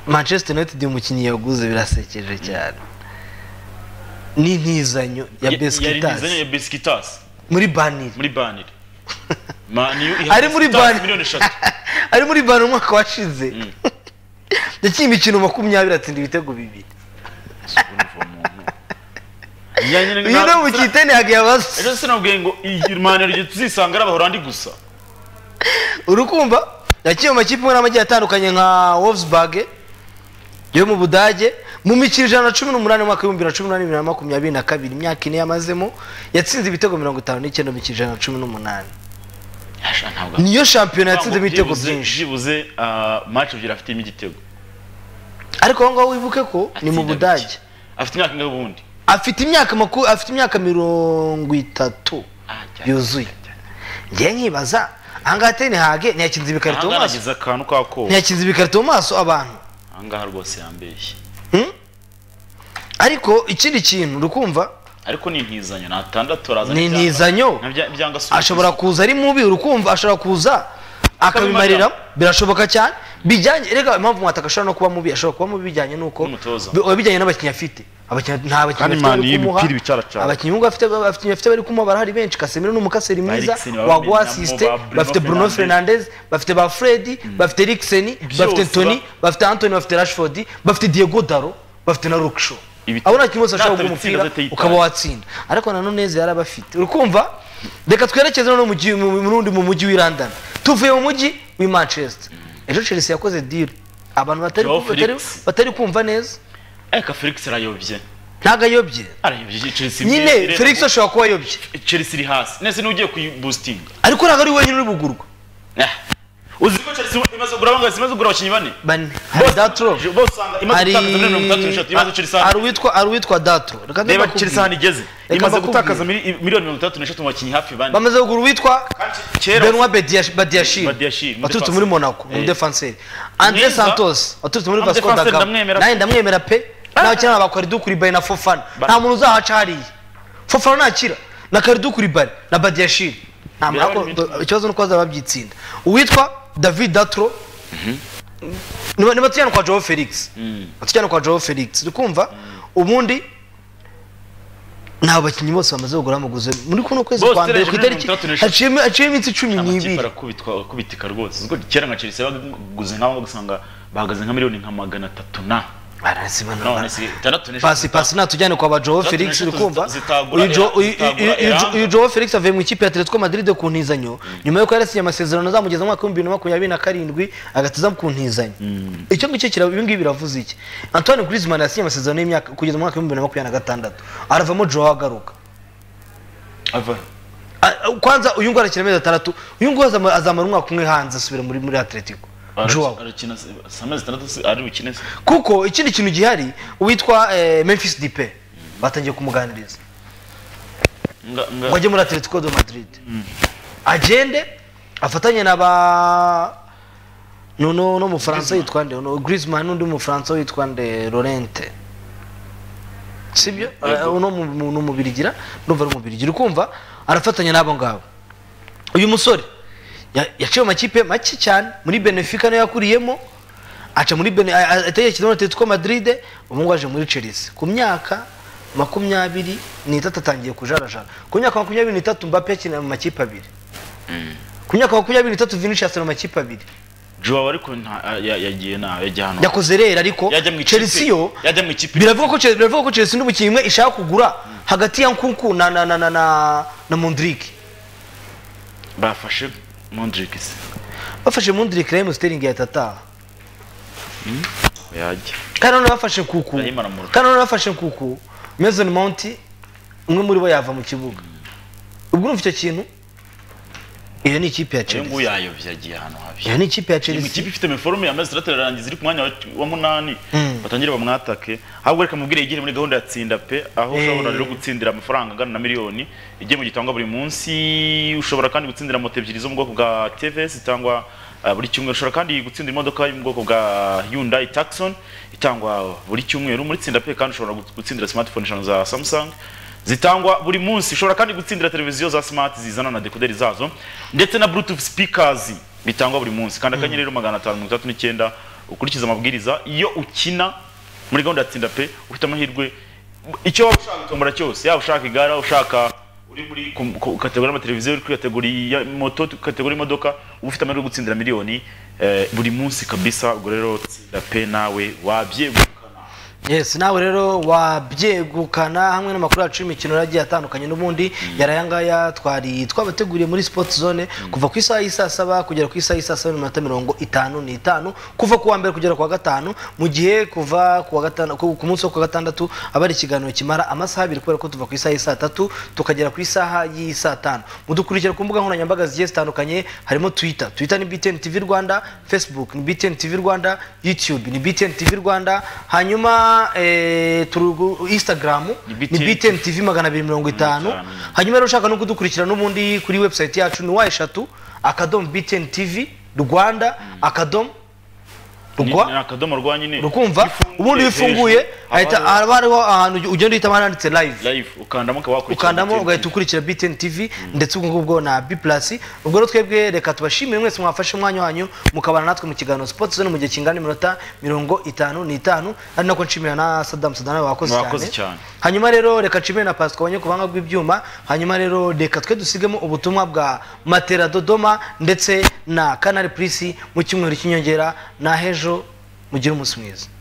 manchester united umukinnyi yaguze birasekeje cyane ni intizanyo ya Ya- yari besikitasi nizanye ya Besiktas muri baniri muri banire mani ari muri baniri miliyoni eshatu ari muri baniri umwaka washize yakinnye imikino makumyabiri atsinda ibitego bibiri Ya nyine uyu ni na- umukinnyi tenhage yabaze ejo se nabwiye ngo iyi mani igihe tuzisanga ari abahorandi gusa urukumva yakinnye mu makipe imwe n'amagiye atandukanye nka Wolfsburg yo mu budage mu mikino ijana na cumi n'umunani umwaka w'ibihumbi bibiri na cumi n'umunani bibiri na makumyabiri na kabiri imyaka ine yamazemo yatsinze ibitego mirongo itanu n'icyenda mu mikino ijana na cumi n'umunani Yasha, ntabwo niyo shampiyona yatsinze ibitego Byibuze- byinshi byibuze ah, match ebyiri afitemo igitego ariko aho ngaho wibuke ko ni mu Atsinda budage bike. afite imyaka ingahe ubundi afite imyaka maku afite imyaka mirongo itatu yuzuye njye nkibaza ahangaha teni hage ntiyakinze ibikarito mu ahangaha maso nagize akantu kako ntiyakinze ibikarito mu maso abantu ahangaha rwose yambeshye ariko ikindi kintu urikumva ariko ni intizanyo ni atandatu araza Ni n'ibyanga- intizanyo. nabya- byanga asubiza. ashobora kuza ari mubi urukumva ashobora kuza akabimarira birashoboka cyane bijyanye rega impamvu mwataka ashobora no kuba mubi ashobora kuba mubi bijyanye nuko N'umutoza. bi- bijyanye n'abakinnyi afite abakinnyi nta bakinnyi Kandi bafite Man bari y'imipira kumuha. ibicaracara. abakinnyi b'ubwo afite abakinnyi bafite bari kumuha barahari benshi Casemiro ni umukaseri mwiza Eriksen, ba waguha Bellingham, asiste ba Bruno bafite Bruno Fernandes. Fernandes bafite ba Freddy bafite Eriksen bafite Byose Anthony ba- bafite Anthony bafite Rashford bafite Diego Daro bafite na Luke Shaw Ibitego. abo nta kimwe ashobora Natwe guha bitsinda umupira dute yitaye. ukaba watsinda ariko nanone neza yari abafite urikumva reka twerekeze noneho mu gihe- mu- mu rundi mu mujyi w'i london tuvuye mu mujyi w'i manchester ejo chelsea yakoze deal abantu batari, Joao batari, Felix. batari kumva neza ariko felix arayobye ntabwo ayobye arayobye chelsea nyine ireba- felix ashobora kuba ayobye chelsea iri hasi nese n'ugiye kuyibusitinga ariko ntabwo ari wenyine uri bugurwa Ah. uzi ko chelsea imaze kugura bangahe imaze kugura abakinnyi bane bane hari datro bose usanga imaze hari gutakaza miliyoni mirongo itatu n'eshatu imaze chelsea hari uwitwa hari uwitwa datro Reka ndabakubwire. reba chelsea ahantu igeze imaze mbakubwire. gutakaza mili- miliyoni mirongo itatu n'eshatu mu bakinnyi hafi bane bamaze kugura uwitwa kera Benoit Badiash- Badiashile, Badiashile umudefansi. waturutse muri Monaco ni Eh. umudefanseri Andre Mwiza. Santos waturutse muri Vasco da Umudefansi Gama ndamwemera nawe pe. ndamwemera pe nawe cyane aba Kalidou Koulibaly na Fofana Ba- nta muntu uzahaca hariya Fofana nakira na Kalidou Koulibaly na Badiashile nta Birabona muntu ibindi. ikibazo nuko bazaba babyitsinda uwitwa David Datro ni ni batujyana kwa Joao Felix batujyana kwa Joao Felix urikumva ubundi nta bakinnyi bose bamaze kugura amaguzi muri kuno kwezi Bose kwa mbere ku itariki utegereje miliyoni mirongo itatu n'eshatu. haciyemo haciyemo iminsi cumi amakipe n'ibiri arakubitwa akubitika rwose ubwo kera nka chelsea baguze nk'aho ugasanga bahagaze nka miliyoni nka magana atatu na none barazimanura si itandatu n'eshatu pasi pasi natujyane kwa ba Joao Zitagura Felix eshatu urikumva zita- zitagura uyu Jo- era- uyu- zitagura uyu- uyu Jo- eranga. uyu Joao Felix avuye mu ikipe ya Atletico Madrid ku ntizanyo nyuma yuko yarasinye amasezerano azamugeza mu mwaka w'ibihumbi bibiri na makumyabiri na karindwi agahita aza ku ntizanyo icyo ngicyo kira ibi ngibi biravuze iki Antoine Griezmann yasinye amasezerano y'imyaka kugeza mu mwaka w'ibihumbi bibiri na makumyabiri na gatandatu aravamo Joao agaruka ava Ah, kwanza uyu nguyu arakina amezi atandatu uyu nguyu azama- azamara umwaka umwe hanze asubira muri muri Atletico Joao arakina samezi itandatu si- ari bukine se kuko ikindi kintu gihari uwitwa eh, Memphis Depay batangiye kumuganiriza Nga- nga- ngo ajye muri atletico de madrid agende afatanye na ba noneho n'umufaransa witwa nde no griezmann n'undi mufaransa witwa nde lorente sibyo Eh, uno mu- mu- ni umubirigira ndumva ari umubirigira ukumva arafatanya n'abo ngabo uyu musore ya- yaciye mu makipe make cyane muri benefica niyo yakuriyemo aca muri bene atekereza muri atletico madrid ubu ngubu aje muri chelsea ku myaka makumyabiri n'itatu atangiye kujarajara ku myaka makumyabiri n'itatu mbappe yakina mu makipe abiri ku myaka makumyabiri n'itatu vinicius akina mu makipe abiri Joao ariko nta- ah, ya- yagiye na yagiye hano yakoze rero ariko Yajya mu ikipe- chelsea yo yajya mu ikipe biravuga ko Chelsea- biravuga ko chelsea n'umukinnyi umwe ishaka kugura hagati ya nkunku na na na na na na mondrick bafashe Modric se bafashe mondrick raheem sterling yahita ataha yajya kandi noneho bafashe nkuku Raheem aramurutsa. kandi noneho bafashe nkuku mason mount umwe muri bo yava mu kibuga ubwo urumva icyo kintu iyo ni ikipe ya uyu nguyu chelsea yayobye yagiye ahantu habi iyo ni ikipe ya Iyi mu chelsea kipe ifite meforume yamaze itandatu irarangiza iri ku mwanya wa- wa munani batangire bamwatake ahubwo reka mubwire yigire muri gahunda ya tsinda pe aho ushobora rero gutsindira amafaranga angana na miliyoni igihe mu gitangwa buri munsi ushobora kandi gutsindira moto ebyiri zo mu bwoko bwa tvs itangwa ah, buri cyumweru ushobora kandi gutsindira imodoka yo mu bwoko bwa hyundai taxon itangwa buri cyumweru muri tsinda pe kandi ushobora gutsindira smartphone eshanu za samsung zitangwa buri munsi ushobora kandi gutsindira televiziyo za smart zizana na dekoderi zazo ndetse na bluetooth speakers bitangwa buri munsi kandi akanyenyeri rero magana atanu mirongo itandatu n'icyenda ukurikiza amabwiriza iyo ukina muri gahunda ya tsinda pe ufite amahirwe icyo waba ushaka gutombora cyose yaba ushaka igare yaba ushaka uri muri ku- ku- kategori y'amateleviziyo uri kuri kategori ya moto kategori y'imodoka uba ufite amahirwe yo gutsindira miliyoni eh, buri munsi kabisa ubwo rero tsinda pe nawe wabyegukana yes nawe rero wabyegukana hamwe n'amakuru yacu y'imikino yari agiye atandukanye n'ubundi yari aya ngaya twari twabateguriye muri sport zone kuva ku isaha y'i saa saba kugera ku isaha y'i saa saba n'iminota mirongo itanu n'itanu kuva ku wa mbere kugera ku wa gatanu mu gihe kuva ku wa gatanu- ku- ku munsi wo ku wa gatandatu aba ari ikiganiro kimara amasaha abiri kubera ko tuva ku isaha y'i saa tatu tukagera ku isaha y'i saa tanu mudukurikira ku mbuga nkoranyambaga zigiye zitandukanye harimo twitter twitter ni btn tv rwanda facebook ni btn tv rwanda youtube ni btn tv rwanda hanyuma eh, turugu- instagram Ni ni BTN btn tv magana abiri mirongo itanu itanu. hanyuma rero ushaka no kudukurikira n'ubundi kuri website yacu ni wa eshatu akadomo btn tv rwanda akadomo Ni- rwa ni akadomo rwa nyine rukumva ubundi iyo ufunguye hahita- haba haba hariho ahantu ugenda uhita handitse live live ukandamo ukaba wakurikira ukandamo BTN. ugahita ukurikira btn tv ndetse ubwo ngubwo na b plus ubwo rero twebwe reka tubashimire mwese mwafashe umwanya wanyu mukabana natwe mu kiganiro sports zone mu gihe kingana n'iminota mirongo itanu n'itanu ari nako nshimira na sadamu sadana wakoze Wakoze cyane cyane. hanyuma rero reka nshimire na pasika wanye ku buhanga bw'ibyuma hanyuma rero reka twe dusigemo ubutumwa bwa matera dodoma ndetse na canal plus mu cyumweru cy'inyongera na hejo mugire umunsi mwiza